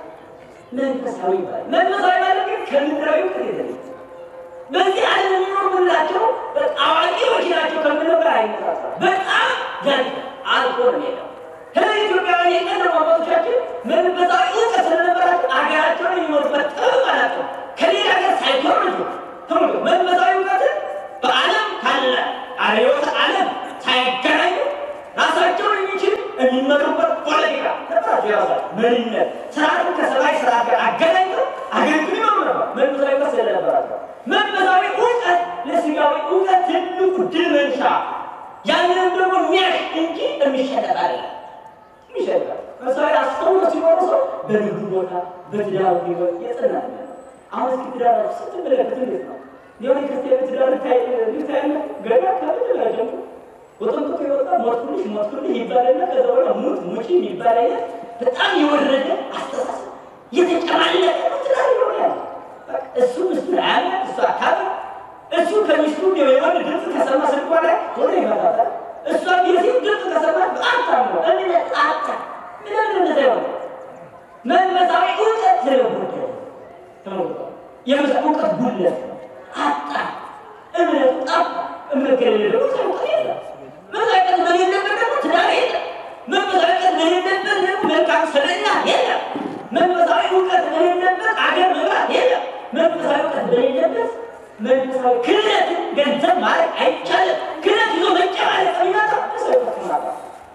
መንፈሳዊ ይባላል። መንፈሳዊ ማለት ግን ከምድራዊ እውቀት የተለየ በዚህ ዓለም የሚኖሩ ምንላቸው አዋቂዎች ናቸው ከምንለው ጋር አይነሳሳም። በጣም ያን አልፎ ነው ሄደው ስለዚህ ኢትዮጵያውያን የቀደሙ አባቶቻችን መንፈሳዊ እውቀት ስለነበራቸው አገራቸውን የሚኖሩበት ጥበብ አላቸው። ከሌላ ሀገር ሳይኮርጁ ትምህርቱ መንፈሳዊ እውቀትን በዓለም ካለ አርዮተ ዓለም ሳይገናኙ ራሳቸውን የሚችል የሚመሩበት ፖለቲካ ነበራቸው። የራሳቸው መሪነት ስርዓትን ከሰማይ ስርዓት ጋር አገናኝተው አገሪቱን ይመሩ ነበር። መንፈሳዊ እውቀት ስለነበራቸው መንፈሳዊ እውቀት ለስጋዊ እውቀት ትልቁ ድል መንሻ ያንንም ደግሞ የሚያሽ እንጂ የሚሸነፍ አይደለም። ይሸጋል መሳሪያ አስተውሎ ሲኖሩ ሰው በንግዱ ቦታ በትዳሩ ህይወት የጸና አሁን እስኪ ትዳር ስትመለከት እንዴት ነው የሆነ ክርስቲያን ትዳር ልታያለ ገና ካለ ጀምሮ ወጥንቅጡ የወጣ ሞትኩልሽ ሞትኩልሽ ይባላልና ከዛ በኋላ ሙት ሙጪ የሚባል አይነት በጣም የወረደ አስተሳሰብ የተጨማለቀ ትዳር ይሆናል። እሱ ምስቱን አያምናት እሱ አካባቢ እሱ ከሚስቱ የወንድ ድምፅ ከሰማ ስልኳ ላይ ሆነ ይመጣታል እሷ የሴት ድምፅ ከሰማች በጣም ነው እምነት አጣ። ምንም እንደዛ ይሆነ መንፈሳዊ እውቀት ስለጎደለ የመንፈሳዊ እውቀት ጉድለት ነው። አጣ እምነቱ ጠፋ። እምነት ከሌለ ደግሞ ሰው እውቀት የለም። መንፈሳዊ እውቀት በሌለበት ደግሞ ትዳር የለም። መንፈሳዊ እውቀት በሌለበት ደግሞ መልካም ስብዕና የለም። መንፈሳዊ እውቀት በሌለበት አገር መምራት የለም። መንፈሳዊ እውቀት በሌለበት መንፈሳዊ ክህነትን ገንዘብ ማድረግ አይቻልም። ክህነት ይዞ መጨማለቅ የሚመጣ መንፈሳዊ እውቀት ማጣት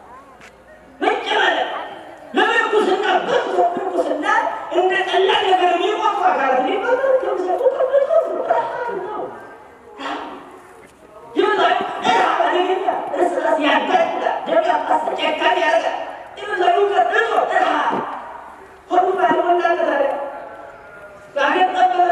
መጨማለቅ ለምንኩስና በርቶ ምንኩስና እንደ ቀላል ነገር የሚቆፉ አካላት ሊባሉ ከምሰጡ ከበቶት ነው። የመዛዊ ረሃብ አደገኛ እርስ በርስ ያጋድላል፣ ደም ያፋሳል፣ ጨካኝ ያደርጋል። የመዛዊ እውቀት እጦ ረሃብ ሆዱ ባልሞላለት አደጋ አገር ጠበበ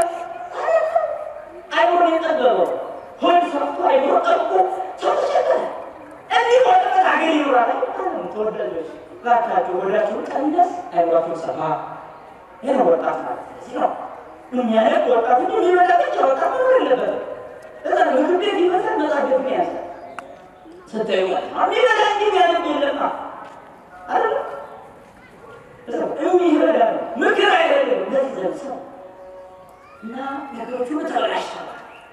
አይምሮን የጠበበው ሆድ ሰፍቶ አይምሮ ጠብቆ ሰው ተቸገረ። እንዲህ ሆነበት ሀገር ይኖራል። ተወዳጆች እባካችሁ ወዳችሁ ቀንደስ አይምሯችሁ ሰፋ። ይህ ነው ወጣት ማለት እዚህ ነው የሚያደግ ወጣት እንጂ የሚበላ ብቻ ወጣት መኖር የለበትም። እዛ ምግብ ቤት ይመጣል መጽሐፍ ቤት ያዘ ስታዩ ማለት ነው የሚበላ እንጂ የሚያደግ የለማ አይደለ የሚበላ ነው ምክር አይደለም እንደዚህ ዘብሰው እና ነገሮች ሁሉ ተበላሽተዋል።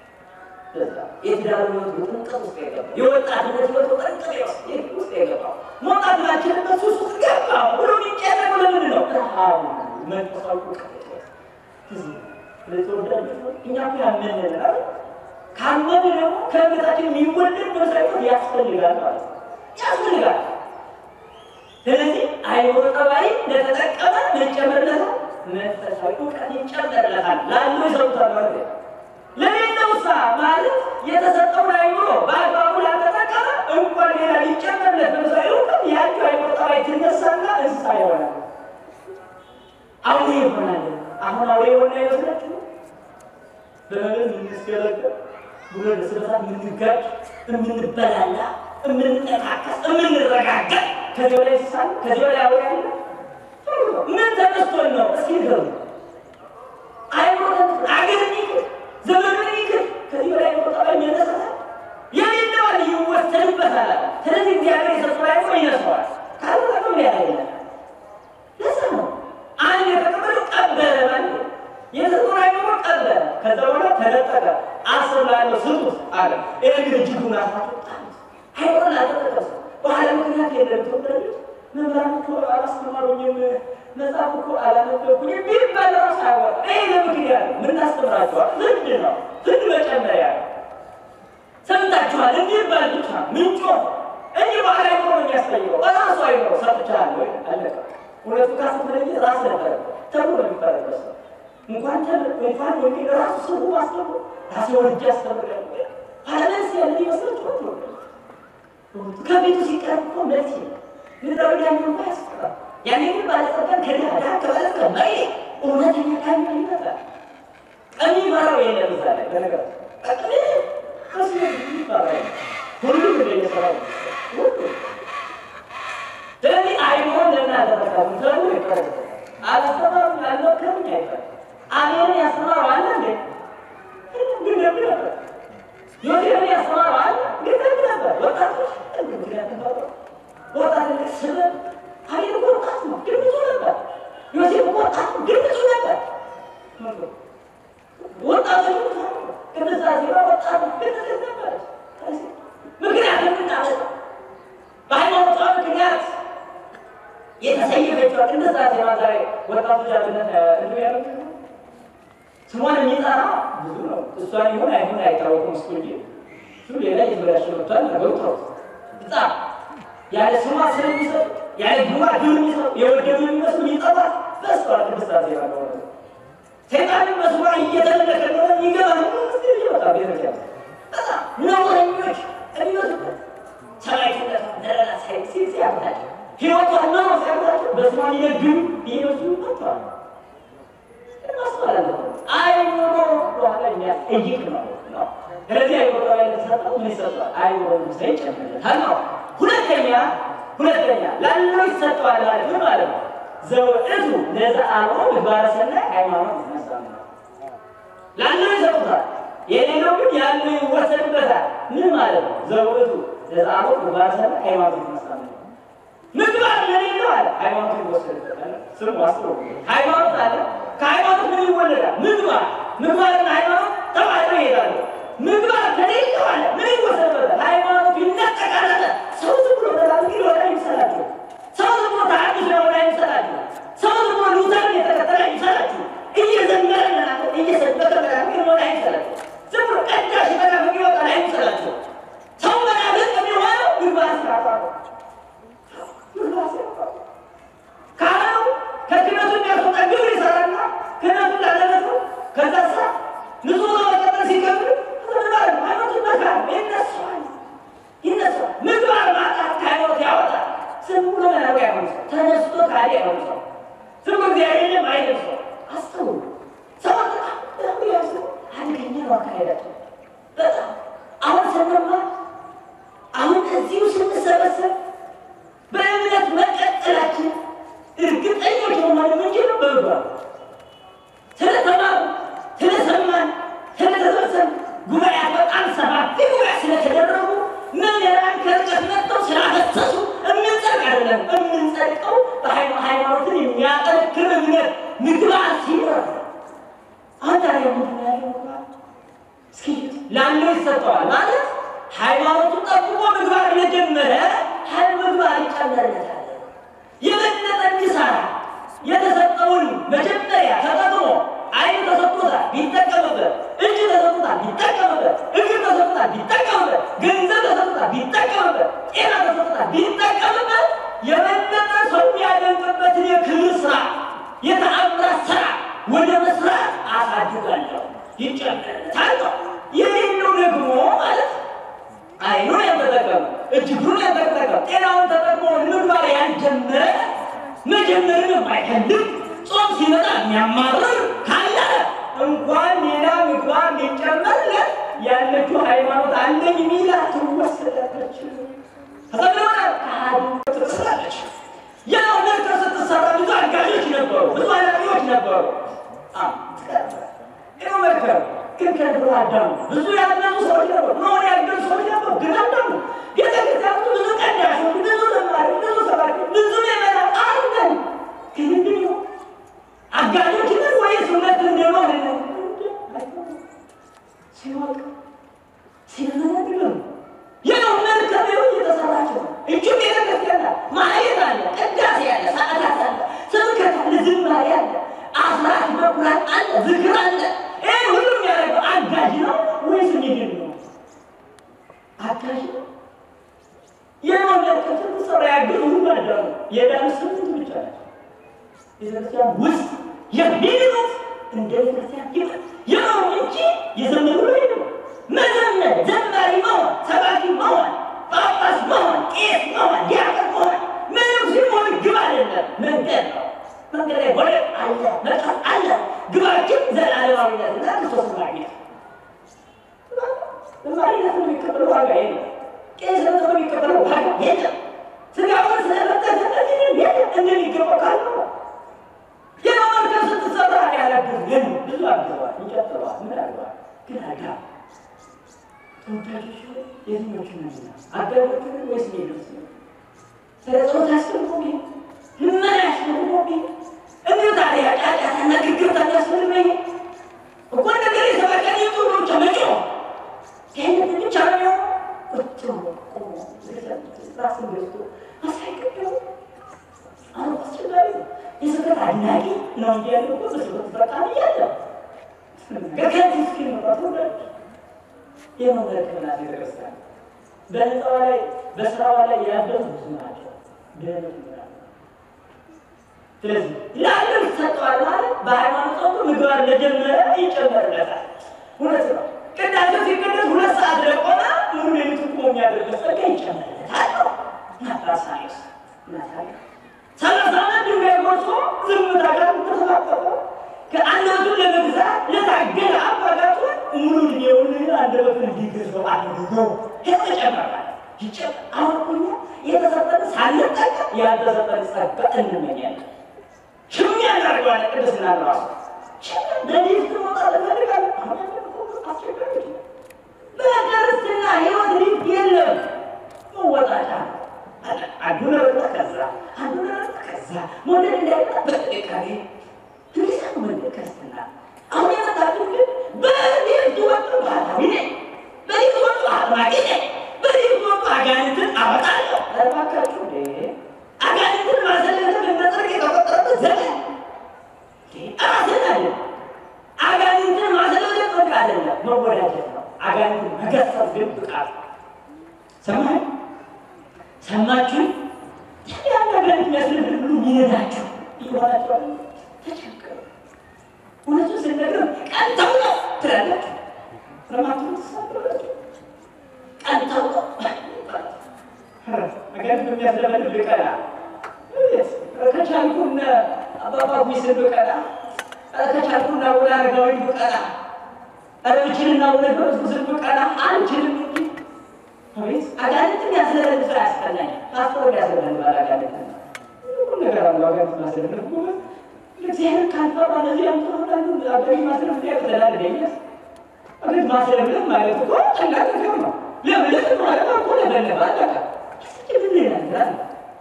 የትዳር ህይወት ውጥንቅጥ ውስጥ የገባው የወጣትነት ህይወት ውጥንቅጥ ውስጥ የገባው መውጣት ባልችልበት ሱስ ውስጥ ገባው ብሎ የሚጨነቀው ለምን ነው? ረሃቡ መንፈሳዊ እውቀት ለተወዳጆች እኛ እኮ ያመንን አይደል? ካመን ደግሞ ከእምነታችን የሚወለድ መንፈሳዊ እውቀት ያስፈልጋል ማለት ነው። ያስፈልጋል። ስለዚህ አይምሮ ጠባይ እንደተጠቀመ መጨመርለታል መንፈሳዊ እውቀት ይጨመርለታል። ላለው ይሰሩታል ማለት ነው። ለሌለውሳ ማለት የተሰጠውን አይምሮ በአግባቡ ላልተጠቀመ እንኳን ሌላ ሊጨመርለት መንፈሳዊ እውቀት ያቸው አይምሮ ጠባይ ትነሳና እንስሳ ይሆናል፣ አውሬ ይሆናል። አሁን አውሬ የሆነ አይመስላችሁ? በመብል የምንስገለገል ብሎ ለስበሳት የምንጋጭ የምንበላላ የምንጠቃቀስ የምንረጋገጥ ከዚህ በላይ እንስሳ ከዚህ በላይ አውሬ አለ? ምን ተነስቶን ነው? እስኪ ንገሩ። አይምሮ አገር ይክር ዘመኑን ይክር ከዚህ በላይ አይምሮ ጠባይ የሚነሳሳል የሌለዋል ይወሰድበታል። ስለዚህ እግዚአብሔር የሰጠው አይምሮ ይነሳዋል። ካልሆነ ያ የለም። ለዛ ነው አንድ የተቀበለው ቀበለ ማለት የሰጠውን አይምሮ ቀበለ። ከዛ በኋላ ተነጠቀ። አስር ላለው ስጡት አለ። ይህ ግን እጅጉን አሳጣል። አይምሮን አልተጠቀሰ በኋላ ምክንያት የለም ተወዳጆች መምህራን እኮ አላስተማሩኝም፣ መጽሐፍ እኮ አላነበብኩኝም ቢባል ራሱ አያወጣም። ይሄ ለምክንያት ነው። የምናስተምራቸዋል ፍርድ ነው፣ ፍርድ መጨመሪያ ነው። ሰምታችኋል እንዲባል ብቻ ምንጮ እንጂ በኋላ አይምሮ ነው የሚያስጠይቀው። በራሱ አይምሮ ሰጥቻለሁ ወይ አለቀ። እውነቱ ካስተመለየ ራስ ነበረ ተብሎ ነው የሚፈረደው። እንኳን እንኳን ወንጌል ራሱ ሰው አስተምሮ ራሴ ወልጄ አስተምራለሁ ኋላስ ያለ ይመስላችኋል? ከቤቱ ሲቀርብ እኮ መልስ የለም። ምድራዊ ዳኛ እንኳ ያስፈራል። ያኔ ግን ባለጸጋን ከድሃ ድሃ ከባለጸጋ መሪ እውነተኛ ዳኛ ይመጣል። የሚመራው የለም እዛ ላይ በነገር ጠቅሜ ከሱ ይባራ ሁሉም እንደየሰራው ሁሉ ስለዚህ አይሆን ለምን አደረጋሉ ተብሎ ይቀረብ አላስተማሩም ያልመከሩኝ አይፈል አሜን ያስተማረው አለ እንዴ ግን ደግ ነበር ዮሴፍን ያስተማረው አለ ግን ደግ ነበር ወጣቶች ምክንያት ተፈጥሮ ወጣት ስበብ ሀይል ወጣት ነው፣ ግን ብዙ ነበር። ዮሴፍ ወጣት ነው፣ ግን ብዙ ነበር። ወጣቶች ቅድስት አዜባ ወጣት ነው፣ ግን ብዙ ነበር። ምክንያት ምናለት በሃይማኖቷ ምክንያት የተሰየመችው ቅድስት አዜባ ዛሬ ወጣቶች አብነት እንዱ ያለ ስሟን የሚጠራ ብዙ ነው። እሷን ይሁን አይሁን አይታወቅም። እስኩ እንጂ እሱ ሌላ የተበላሸ መጥቷል። ነገሩ ተው በጣም ያለ ስሟ ስለሚሰጡ ያለ ግማ ግብር የሚሰጡ የወደዱ የሚመስሉ ይጠፋል። በስቷል ቅድስት አዜባ ነው። ሰይጣንም በስሟ እየተመለከ ነው ይገባል። መንግስት ይወጣ ቤተክርስቲያን በጣም ነውረኞች የሚመስሉበት ሰማዕትነት ደረላ ሳይ ሲሲ ያምታቸው ህይወቷ ነው ሲያምታቸው በስሟ ሊነግዱ ይመስሉ መጥተዋል። ማስተዋል አለብን። አይምሮ በኋላ የሚያስጠይቅ ነው ነው ስለዚህ አይምሮ ላይ የተሰጠው ምን ይሰጠዋል? አይምሮ ምስለ ይጨምርለታል ነው። ሁለተኛ ሁለተኛ ላለው ይሰጠዋል ማለት ምን ማለት ነው? ዘውዕቱ ለዘአልቦ ምግባረ ሰናይ ሃይማኖት ይነሳል። ላለው ይሰጡታል፣ የሌለው ግን ያለው ይወሰድበታል። ምን ማለት ነው? ዘውዕቱ ለዘአልቦ ምግባረ ሰናይ ሃይማኖት ይነሳል። ምግባር ለሌለው አለ ሃይማኖት ይወሰድበታል። ስሙ አስሮ ሃይማኖት አለ ከሃይማኖት ምን ይወለዳል? ምግባር ምግባርና ሃይማኖት ተባብረው ይሄዳሉ። ምግባር ከሌለው አለ ምን ይወሰድበታል? ሃይማኖት ይነጠቃል አለ። ሰው ዝም ብሎ ተላልቂ ሊወጣ ይምሰላችሁ። ሰው ዝም ብሎ ተሐድሶ ሊወጣ ይምሰላችሁ። ሰው ዝም ብሎ ሉተርን የተከተለ ይምሰላችሁ። አይምሰላቸው። ዝም ብሎ ቀዳሽ በላ የሚወጣ አይምሰላቸው። ሰው መናፍቅ የሚሆነው ምግባር ሲያጣ ነው። ምግባር ሲያጣ ነው። ካህኑ ከክህነቱ የሚያስወጣ ግብር ይሰራና ክህነቱ ላለነቱ ከዛ ሳ ንጹሕ ነው መቀጠል ሲገብር ምግባር ሃይማኖት ይመካል ይነሳል ይነሳል። ምግባር ማጣት ከሃይማኖት ያወጣል። ዝም ብሎ መናፍቅ አይሆን ሰው ተነስቶ ካዲ አይሆን ሰው ዝም ብሎ እግዚአብሔርን አይልም ሰው አስተውሉ። ሰው በጣም በጣም ያሱ አደገኛ ነው አካሄዳቸው በጣም አሁን ስንማር አሁን እዚሁ ስንሰበሰብ በእምነት መቀጠላችን እርግጠኞች መሆን የምንችለው በምግባር ስለተማሩ ስለሰማን ስለተሰበሰብ ጉባኤያት በጣም ሰፋፊ ጉባኤ ስለተደረጉ መምህራን ከርቀት መጥተው ስላፈሰሱ የምንጸድቅ አይደለም። የምንጸድቀው በሃይማኖትን የሚያጠነክር እምነት ምግባር ሲኖር አሁን ታዲያ ምንድን ነው ያለው ምግባር? እስኪ ላለው ይሰጠዋል ማለት ሃይማኖቱን ጠብቆ ምግባር ለጀመረ ሀይል ምግባር ይጨመርለታል። የበለጠ እንዲሰራ የተሰጠውን መጀመሪያ ተጠቅሞ አይን ተሰጥቶታል ቢጠቀምበት፣ እጅ ተሰጥቶታል ቢጠቀምበት፣ እግር ተሰጥቶታል ቢጠቀምበት፣ ገንዘብ ተሰጥቶታል ቢጠቀምበት፣ ጤና ተሰጥቶታል ቢጠቀምበት፣ የበለጠ ሰው ያደንቅበትን የክብር ስራ የተአምራት ስራ ወደ መስራት አሳድጋለሁ ይጨመርለታል ነው። የሌለው ደግሞ ማለት አይኑን ያልተጠቀመ እጅ እግሩን ያልተጠቀመ ጤናውን ተጠቅሞ ምግባር ያልጀመረ መጀመርን የማይፈልግ ጾም ሲመጣ የሚያማርር ካለ እንኳን ሌላ ምግባር ሊጨመርለት ያለችው ሃይማኖት አለኝ ሚላ ትወሰዳለች። ተሰለሆነ ትስራለች። ያው ነገር ስትሰራ ብዙ አጋዦች ነበሩ፣ ብዙ ኃላፊዎች ነበሩ። ይኸው መርከብ ግን ከድሮ አዳሙ ብዙ ያለሙ ሰዎች ነበሩ፣ መሆን ያገዙ ሰዎች ነበሩ። ግን አዳሙ ቤተክርስቲያኑ ብዙ ቀዳሾች፣ ብዙ ዘማሪ፣ ብዙ ሰባኪ፣ ብዙ ምዕመናን አለን። ግን እንዲህ ነው አጋዦች ነን ወይስ እውነት እንደሆነ ሲወቅ ሲመነግር ያው መርከብ ይኸው እየተሰራች ነው። እጁ ቤተክርስቲያን ናት። ማየት አለ፣ ቅዳሴ አለ፣ ሰዓታት አለ፣ ስብከት አለ፣ ዝማሬ አለ፣ አስራት በኩራት አለ፣ ዝክር አለ። ይህ ሁሉም ያደረገው አጋዥ ነው ወይስ ሚድን ነው? አጋዥ ነው። የመመለከት ሰራ ያገዙ ሁሉ አዳሙ የዳኑ ስምንት ብቻ ናቸው። ቤተክርስቲያን ውስጥ የሚድኑት እንደ ቤተክርስቲያን ይበል የመሩ እንጂ የዘመኑ ላይ ነው። መዘመር፣ ዘማሪ መሆን፣ ሰባኪ መሆን፣ ጳጳስ መሆን፣ ቄስ መሆን፣ ዲያቆን መሆን ምንም ሲሆን ግብ አይደለም፣ መንገድ ነው። መንገድ ላይ ወደ አለ መጣት አለ። ግባችን ዘላለማዊነትና ክርስቶስ ማግኘት። ዘማሪነት የሚከፈለው ዋጋ የለም። ቄስነት የሚከፈለው ዋጋ የለም። ስጋውን ስለመጠሰበት የለም እንደሚገባው ካለ የመመልከት ስትሰራ ያላግዝ ግን ብዙ አግዘዋል፣ ይቀጥለዋል፣ ምን አድርገዋል ግን አዳ ተወዳጆች የትኞቹ ናቸው? አጋዦቹ ወይስ ሌሎች? ስለ ጾታ አስፈልጎ ልመና ያስፈልጎ እንዲሁ ታዲያ ጫጫታና ግግርታ ያስፈልገኝ እኮ ነገር የሰባቀን የጡሎ ብቻ መጮ ይህንን ብቻ ነው የሚሆነው። ቁጭ ብሎ ቆሞ ራስን ገዝቶ አሳይቅደው አሁን አስቸጋሪ ነው። የስብከት አድናቂ ነው እንጂ ያለው እኮ በስብከት በጣም እያለ ገከት እስኪል መጣት ወዳጅ የመመለከትና ቤተክርስቲያን በህንፃዋ ላይ በስራዋ ላይ ያደሩ ብዙ ናቸው። ድህነት ይላል። ስለዚህ ለአንድም ይሰጠዋል ማለት በሃይማኖት ጸንቶ ምግባር ለጀመረ ይጨመርለታል። እውነት ነው። ቅዳሴ ሲቀደስ ሁለት ሰዓት ለቆመ ሙሉ ሌሊቱን ቆሞ የሚያደርግ ጸጋ ይጨመርለታል ነው ናታሳይስ ናታሊያ ሰላሳ አንድ ድንጋይ ጎርሶ ዝምታ ጋር ተሰባጠጠ ከአንደበቱን ለመግዛት ለታገለ አባጋቱን ሙሉ ዕድሜውን አንደበቱን እንዲገዛው አድርገው ተጨመራል። ይጨመር አሁን እኛ የተሰጠን ሳንጠቀም ያልተሰጠን ጸጋ እንመኛለን። ሽሚያ እናደርገዋለን። ቅድስና ራሱ ለሊት መውጣት እንፈልጋለን። አሁን አስቸጋሪ ነው። በክርስትና ህይወት ሊት የለም መወጣጫ ነው። አንዱን ረግጠህ ከዛ አንዱን ረግጠህ ከዛ መውደድ እንዳይመጣ በጥንቃቄ እንዲህ ነው መንገድ ክርስትና። አሁን የመጣችሁ ግን በዚህ ወጡ ባህላዊ ነኝ፣ በዚህ ወጡ አጥማቂ ነኝ፣ በዚህ ወጡ አጋንንትን አወጣለሁ። እባካችሁ እንዴ አጋንንትን ማሰለፍ እንደ ጽድቅ የተቆጠረበት ዘመን ራስን አለ አጋንንትን ማሰለፍ ጽድቅ አይደለም። በጀት ነው። አጋንንት መገሰጽ ግን ብቃት ነው። ሰማህ ሰማችሁ? ታዲያ አጋንንት የሚያስነግር ብሎ ሚነዳችሁ ይሆናችኋል። ተቸገሩ። እውነቱን ስነግር ቀንተው ነው ትላላችሁ። ረማቱ ተሳብራችሁ ቀንተው ነው አጋንንት የሚያስለመድ ብቀላ ከቻልኩነ አባባ ሚስል ብቀላ ከቻልኩና ወደ አረጋዊ ብቀላ ረችንና ወደ ክርስቶስን ብቀላ አንችልም እንጂ አቤት አጋንንትን ያስለመድ ስራ ያስፈላኝ ፓስፖርት ያስለመድ ባል አጋንንት ሁሉ ነገር አለው አጋንንት ማስለመድ እግዚአብሔር ካልፈራ ለዚህ ያምተሆናሉ አጋሪ ማስለመድ ያቅተላል ደኛስ አቤት ማስለመድ ማለት እኮ ቀላል ነገር ነው ለምለት ማለት እኮ ለበለበ አለቃ ምን ይላል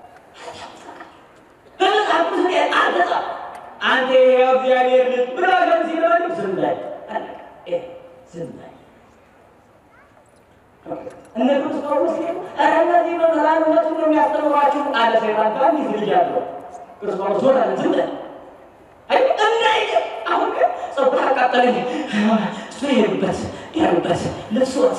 በመጽሐፍ ቅዱስ ላይ አልተጻፈም። አንተ የሕያው እግዚአብሔር ልጅ ብሎ ግን ሲለዋል ዝም በል አለቀ። ይሄ ዝም በል እነ ቅዱስ ጳውሎስ ሲሉ ኧረ እነዚህ መምህራን እውነቱን ነው የሚያስተምሯችሁ አለ ሰይጣን። በአንዲት ልጅ አለው ቅዱስ ጳውሎስ ዞር አለ ዝም በል አይ እንዳይል አሁን ግን ጸጉር አቃጠለኝ እሱ የሄዱበት ያሉበት ልብሶት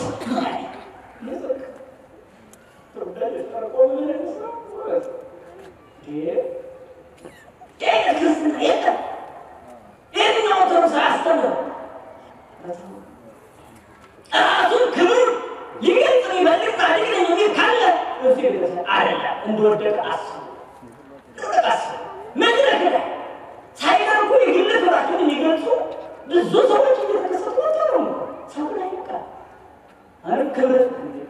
ክርስትና የለም። የትኛው ኦርቶዶክስ አያስተምርም። ራሱን ክብር ሊገልጽ የሚፈልግ ጻድቅ ነኝ የሚል ካለ እሱ ቤተክርስቲያን አይደለም። እንደወደቀ አስቡ፣ እንደወደቀ አስቡ። መድረክ ላይ ሳይቀርቡ የግል ክብራቸውን የሚገልጹ ብዙ ሰዎች እየተከሰቱ ነው። ሰው ላይ ይቃል አሁን ክብር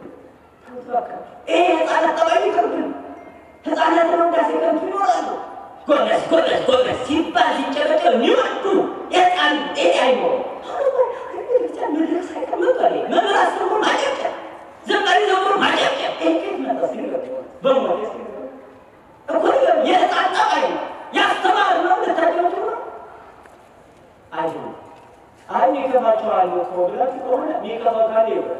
ይሄ ህፃናት ጠባይ ይቀርብን ህፃናት ለመውዳሴ ከንቱ ይኖራሉ። ጎበዝ ጎበዝ ጎበዝ ሲባል ሲጨበጨብ የሚወዱ የህፃን ጤና አይኖሩ መድረክ ሳይቀመጡ መምህር አስተምሮ ማጨብጨብ፣ ዘማሪ ዘምሮ ማጨብጨብ ይሄ ከየት መጣ ሲል በሞት እኮ የህፃን ጠባይ ነው። ያስተማር ነው ልታጨበጭቡ ነው አይደለም። አይ ይከፋቸዋል እኮ ብላችሁ ከሆነ የሚከፋው ካለ ይበል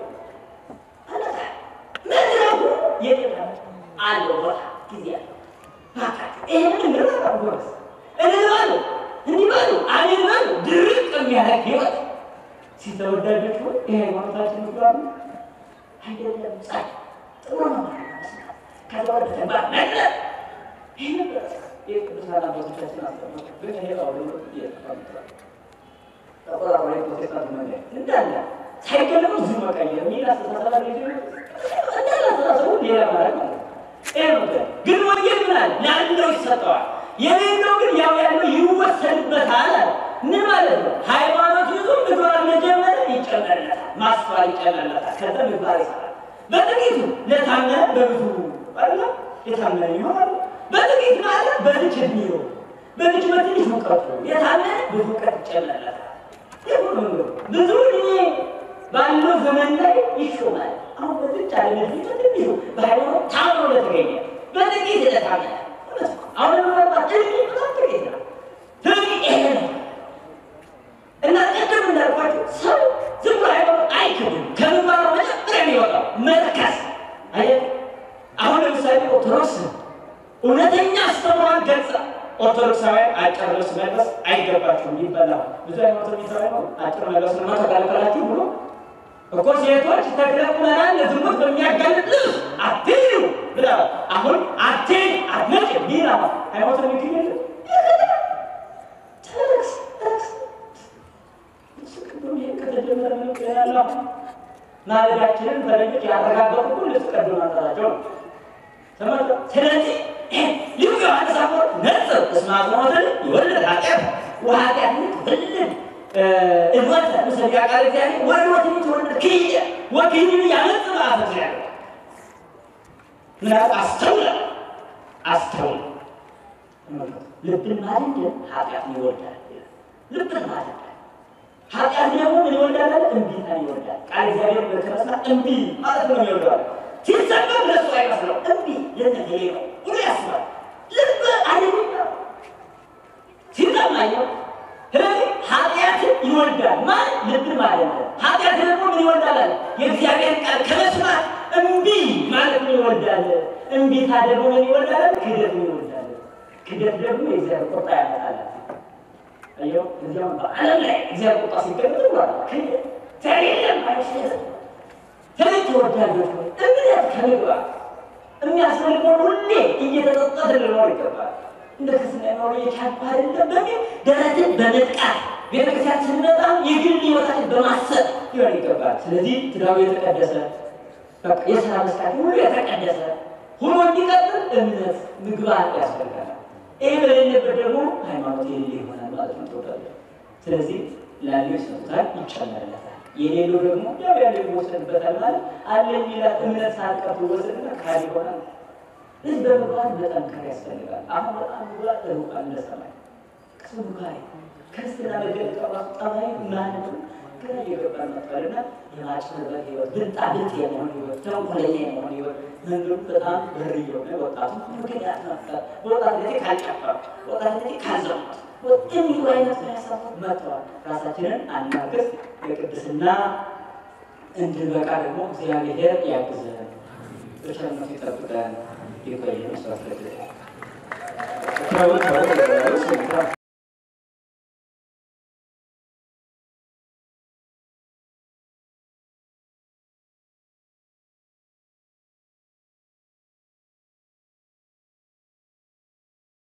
መድረኩ የጤና አለው ቦታ ጊዜ አለው። ይህንን እንረዳ ጎበዝ እንበሉ እንዲህ በሉ አሜን በሉ። ድርቅ የሚያደርግ ህይወት ሲተወዳጆች ሆይ ይሄ ሃይማኖታችን ምግባር ነው አይደለም። ጻድ ጥሩ ነው ማለት ነው። ከዛ ወደ ተግባር መግለጥ ይህ ነበር የቅዱሳን አባቶቻችን አስተምሮ ግን ይሄ አሁን እየተፋምጥራል ተቆራሮ የፕሮቴስታንት መንገድ እንዳለ ሳይገለሙ ዝም መቀየር የሚል አስተሳሰብ አለ። እንዳለ አስተሳሰቡ ሌላ ማለት ማለት ነው። ይሄ ነው ግን ወንጌል ምን አለ? ለአንደው ይሰጠዋል። የሌለው ግን ያው ያለው ይወሰድበታል አለ። ምን ማለት ነው? ሃይማኖት ይዞ ምግባር መጀመር ይጨመርለታል፣ ማስተዋል ይጨመርለታል። ከዛ ምግባር ይሰራል። በጥቂቱ ለታመነ በብዙ አለ የታመነ ይሆናል። በጥቂት ማለት በልጅ እድሜው በልጅ በትንሽ እውቀቱ የታመነ ብዙ እውቀት ይጨመርለታል። ብዙ እድሜ ባለው ዘመን ላይ ይሾማል። አሁን በዝች ዓለም እድሜ በትንሹ በሃይማኖት ታምኖ ለተገኘ በጥቂት ለታመነ አሁን ምናልባት እድሜ በጣም ጥቂት ነው። ስለዚህ ይሄ ነው እና ቅድም እንዳልኳቸው ሰው ዝም ብሎ ሃይማኖት አይክድም። ከምግባሩ መጀመሪያ የሚወጣው መርከስ አየ አሁን ለምሳሌ ኦርቶዶክስ እውነተኛ አስተምሯን ገልጻ ኦርቶዶክሳውያን አጭር ልብስ መልበስ አይገባችሁም ይበላል። ብዙ ሃይማኖት የሚሰራ ነው አጭር መልበስ ነው ተከልከላችሁ ብሎ እኮ ሴቶች ተክለ ቁመናን ለዝሙት በሚያጋልጥ ልብስ አትሂዱ ብላ አሁን አትሂድ አትመጭም ቢላ ሃይማኖት የሚገኝ የለም ተረክስ ተረክስ ከተጀመረ ያለ ማለዳችንን ፈረንጆች ያረጋገጡ ልብስ ቀዶ ማጠራቸው ነው። ስለዚህ ልዩ ዮሐንስ አፈወርቅ ነጽር እስመ አጽንዖትን ይወልድ ኃጢአት ወኃጢአትን ትወልድ እልወተ ምስለ ቃል እግዚአብሔር ወሕይወትን ትወልድ ክህየ ወክህይን ያመጽእ በአፈ እግዚአብሔር ምናምን አስተውለ አስተውለ ልብን ማደንደን ኃጢአትን ይወልዳል። ልብን ማደንደን ኃጢአት ደግሞ ምን ይወልዳል? አለ እምቢታን ይወልዳል። ቃል እግዚአብሔር በተመስላ እምቢ ማለት ነው ይወልዳል። ሲሰበብ ለሱ አይመስለው እምቢ ለነገሌ ነው ብሎ ያስባል። ልብ አደገኛ ሲሰማየው ስለዚህ ኃጢአትን ይወልዳል ማለት ልብን ማለት ነው። ኃጢአት ደግሞ ምን ይወልዳል አለ የእግዚአብሔር ቃል ከመስማት እምቢ ማለት ምን ይወልዳል? እምቢታ ደግሞ ምን ይወልዳል? ክደት ምን ይወልዳል? ክደት ደግሞ የእግዚአብሔር ቁጣ ያመጣል። አየው እዚያም በዓለም ላይ እግዚአብሔር ቁጣ ሲገለጥ ብሏል። ክደት ተሌለም አይሸጥም። ስለዚህ ተወዳጆች ሆይ እምነት ከምግባር የሚያስፈልገውን ሁሌ እየተጠጣ ልንኖር ይገባል። እንደ ክርስትና ኖሮ የቻልኩ አይደለም በሚል ደረትን በመጥቃት ቤተክርስቲያን ስንመጣ የግል ሕይወታችን በማሰብ ሊሆን ይገባል። ስለዚህ ትዳሩ የተቀደሰ በቃ የስራ መስራት ሁሉ የተቀደሰ ሁሉ እንዲቀጥል እምነት ምግባር ያስፈልጋል። ይህ በሌለበት ደግሞ ሃይማኖት የሌለ ይሆናል ማለት ነው። ተወዳለ ስለዚህ ላለው ይሰጡታል፣ ይጨመርለታል። የሌለው ደግሞ ያው ያለው ይወሰድበታል ማለት አለ የሚላት እምነት ሳልቀር ይወሰድና ካል ይሆናል። ስለዚህ በምግባር መጠንከር ያስፈልጋል። አሁን በጣም ምግባር ተሩቃል እንደሰማይ ቅሱ ምካሪ ክርስትና መገለጫ ራሱ ጠባይ ማንነቱ ግራ እየገባ መጥቷልና የማጭበርበር ህይወት ብልጣ ብልጥ የመሆን ህይወት ተንኮለኛ የመሆን ህይወት መንገዱ በጣም በር እየሆነ ወጣቱ ምክንያት መፍጠር በወጣት ጊዜ ካልጨፈር በወጣት ጊዜ ካልዘሙት የሚሉ አይነት ሀሳቦች መጥተዋል። ራሳችንን አናግስ የቅድስና እንድንበቃ ደግሞ እግዚአብሔር ያግዘን፣ በቸርነቱ ይጠብቀን። ይቆየን። ስራት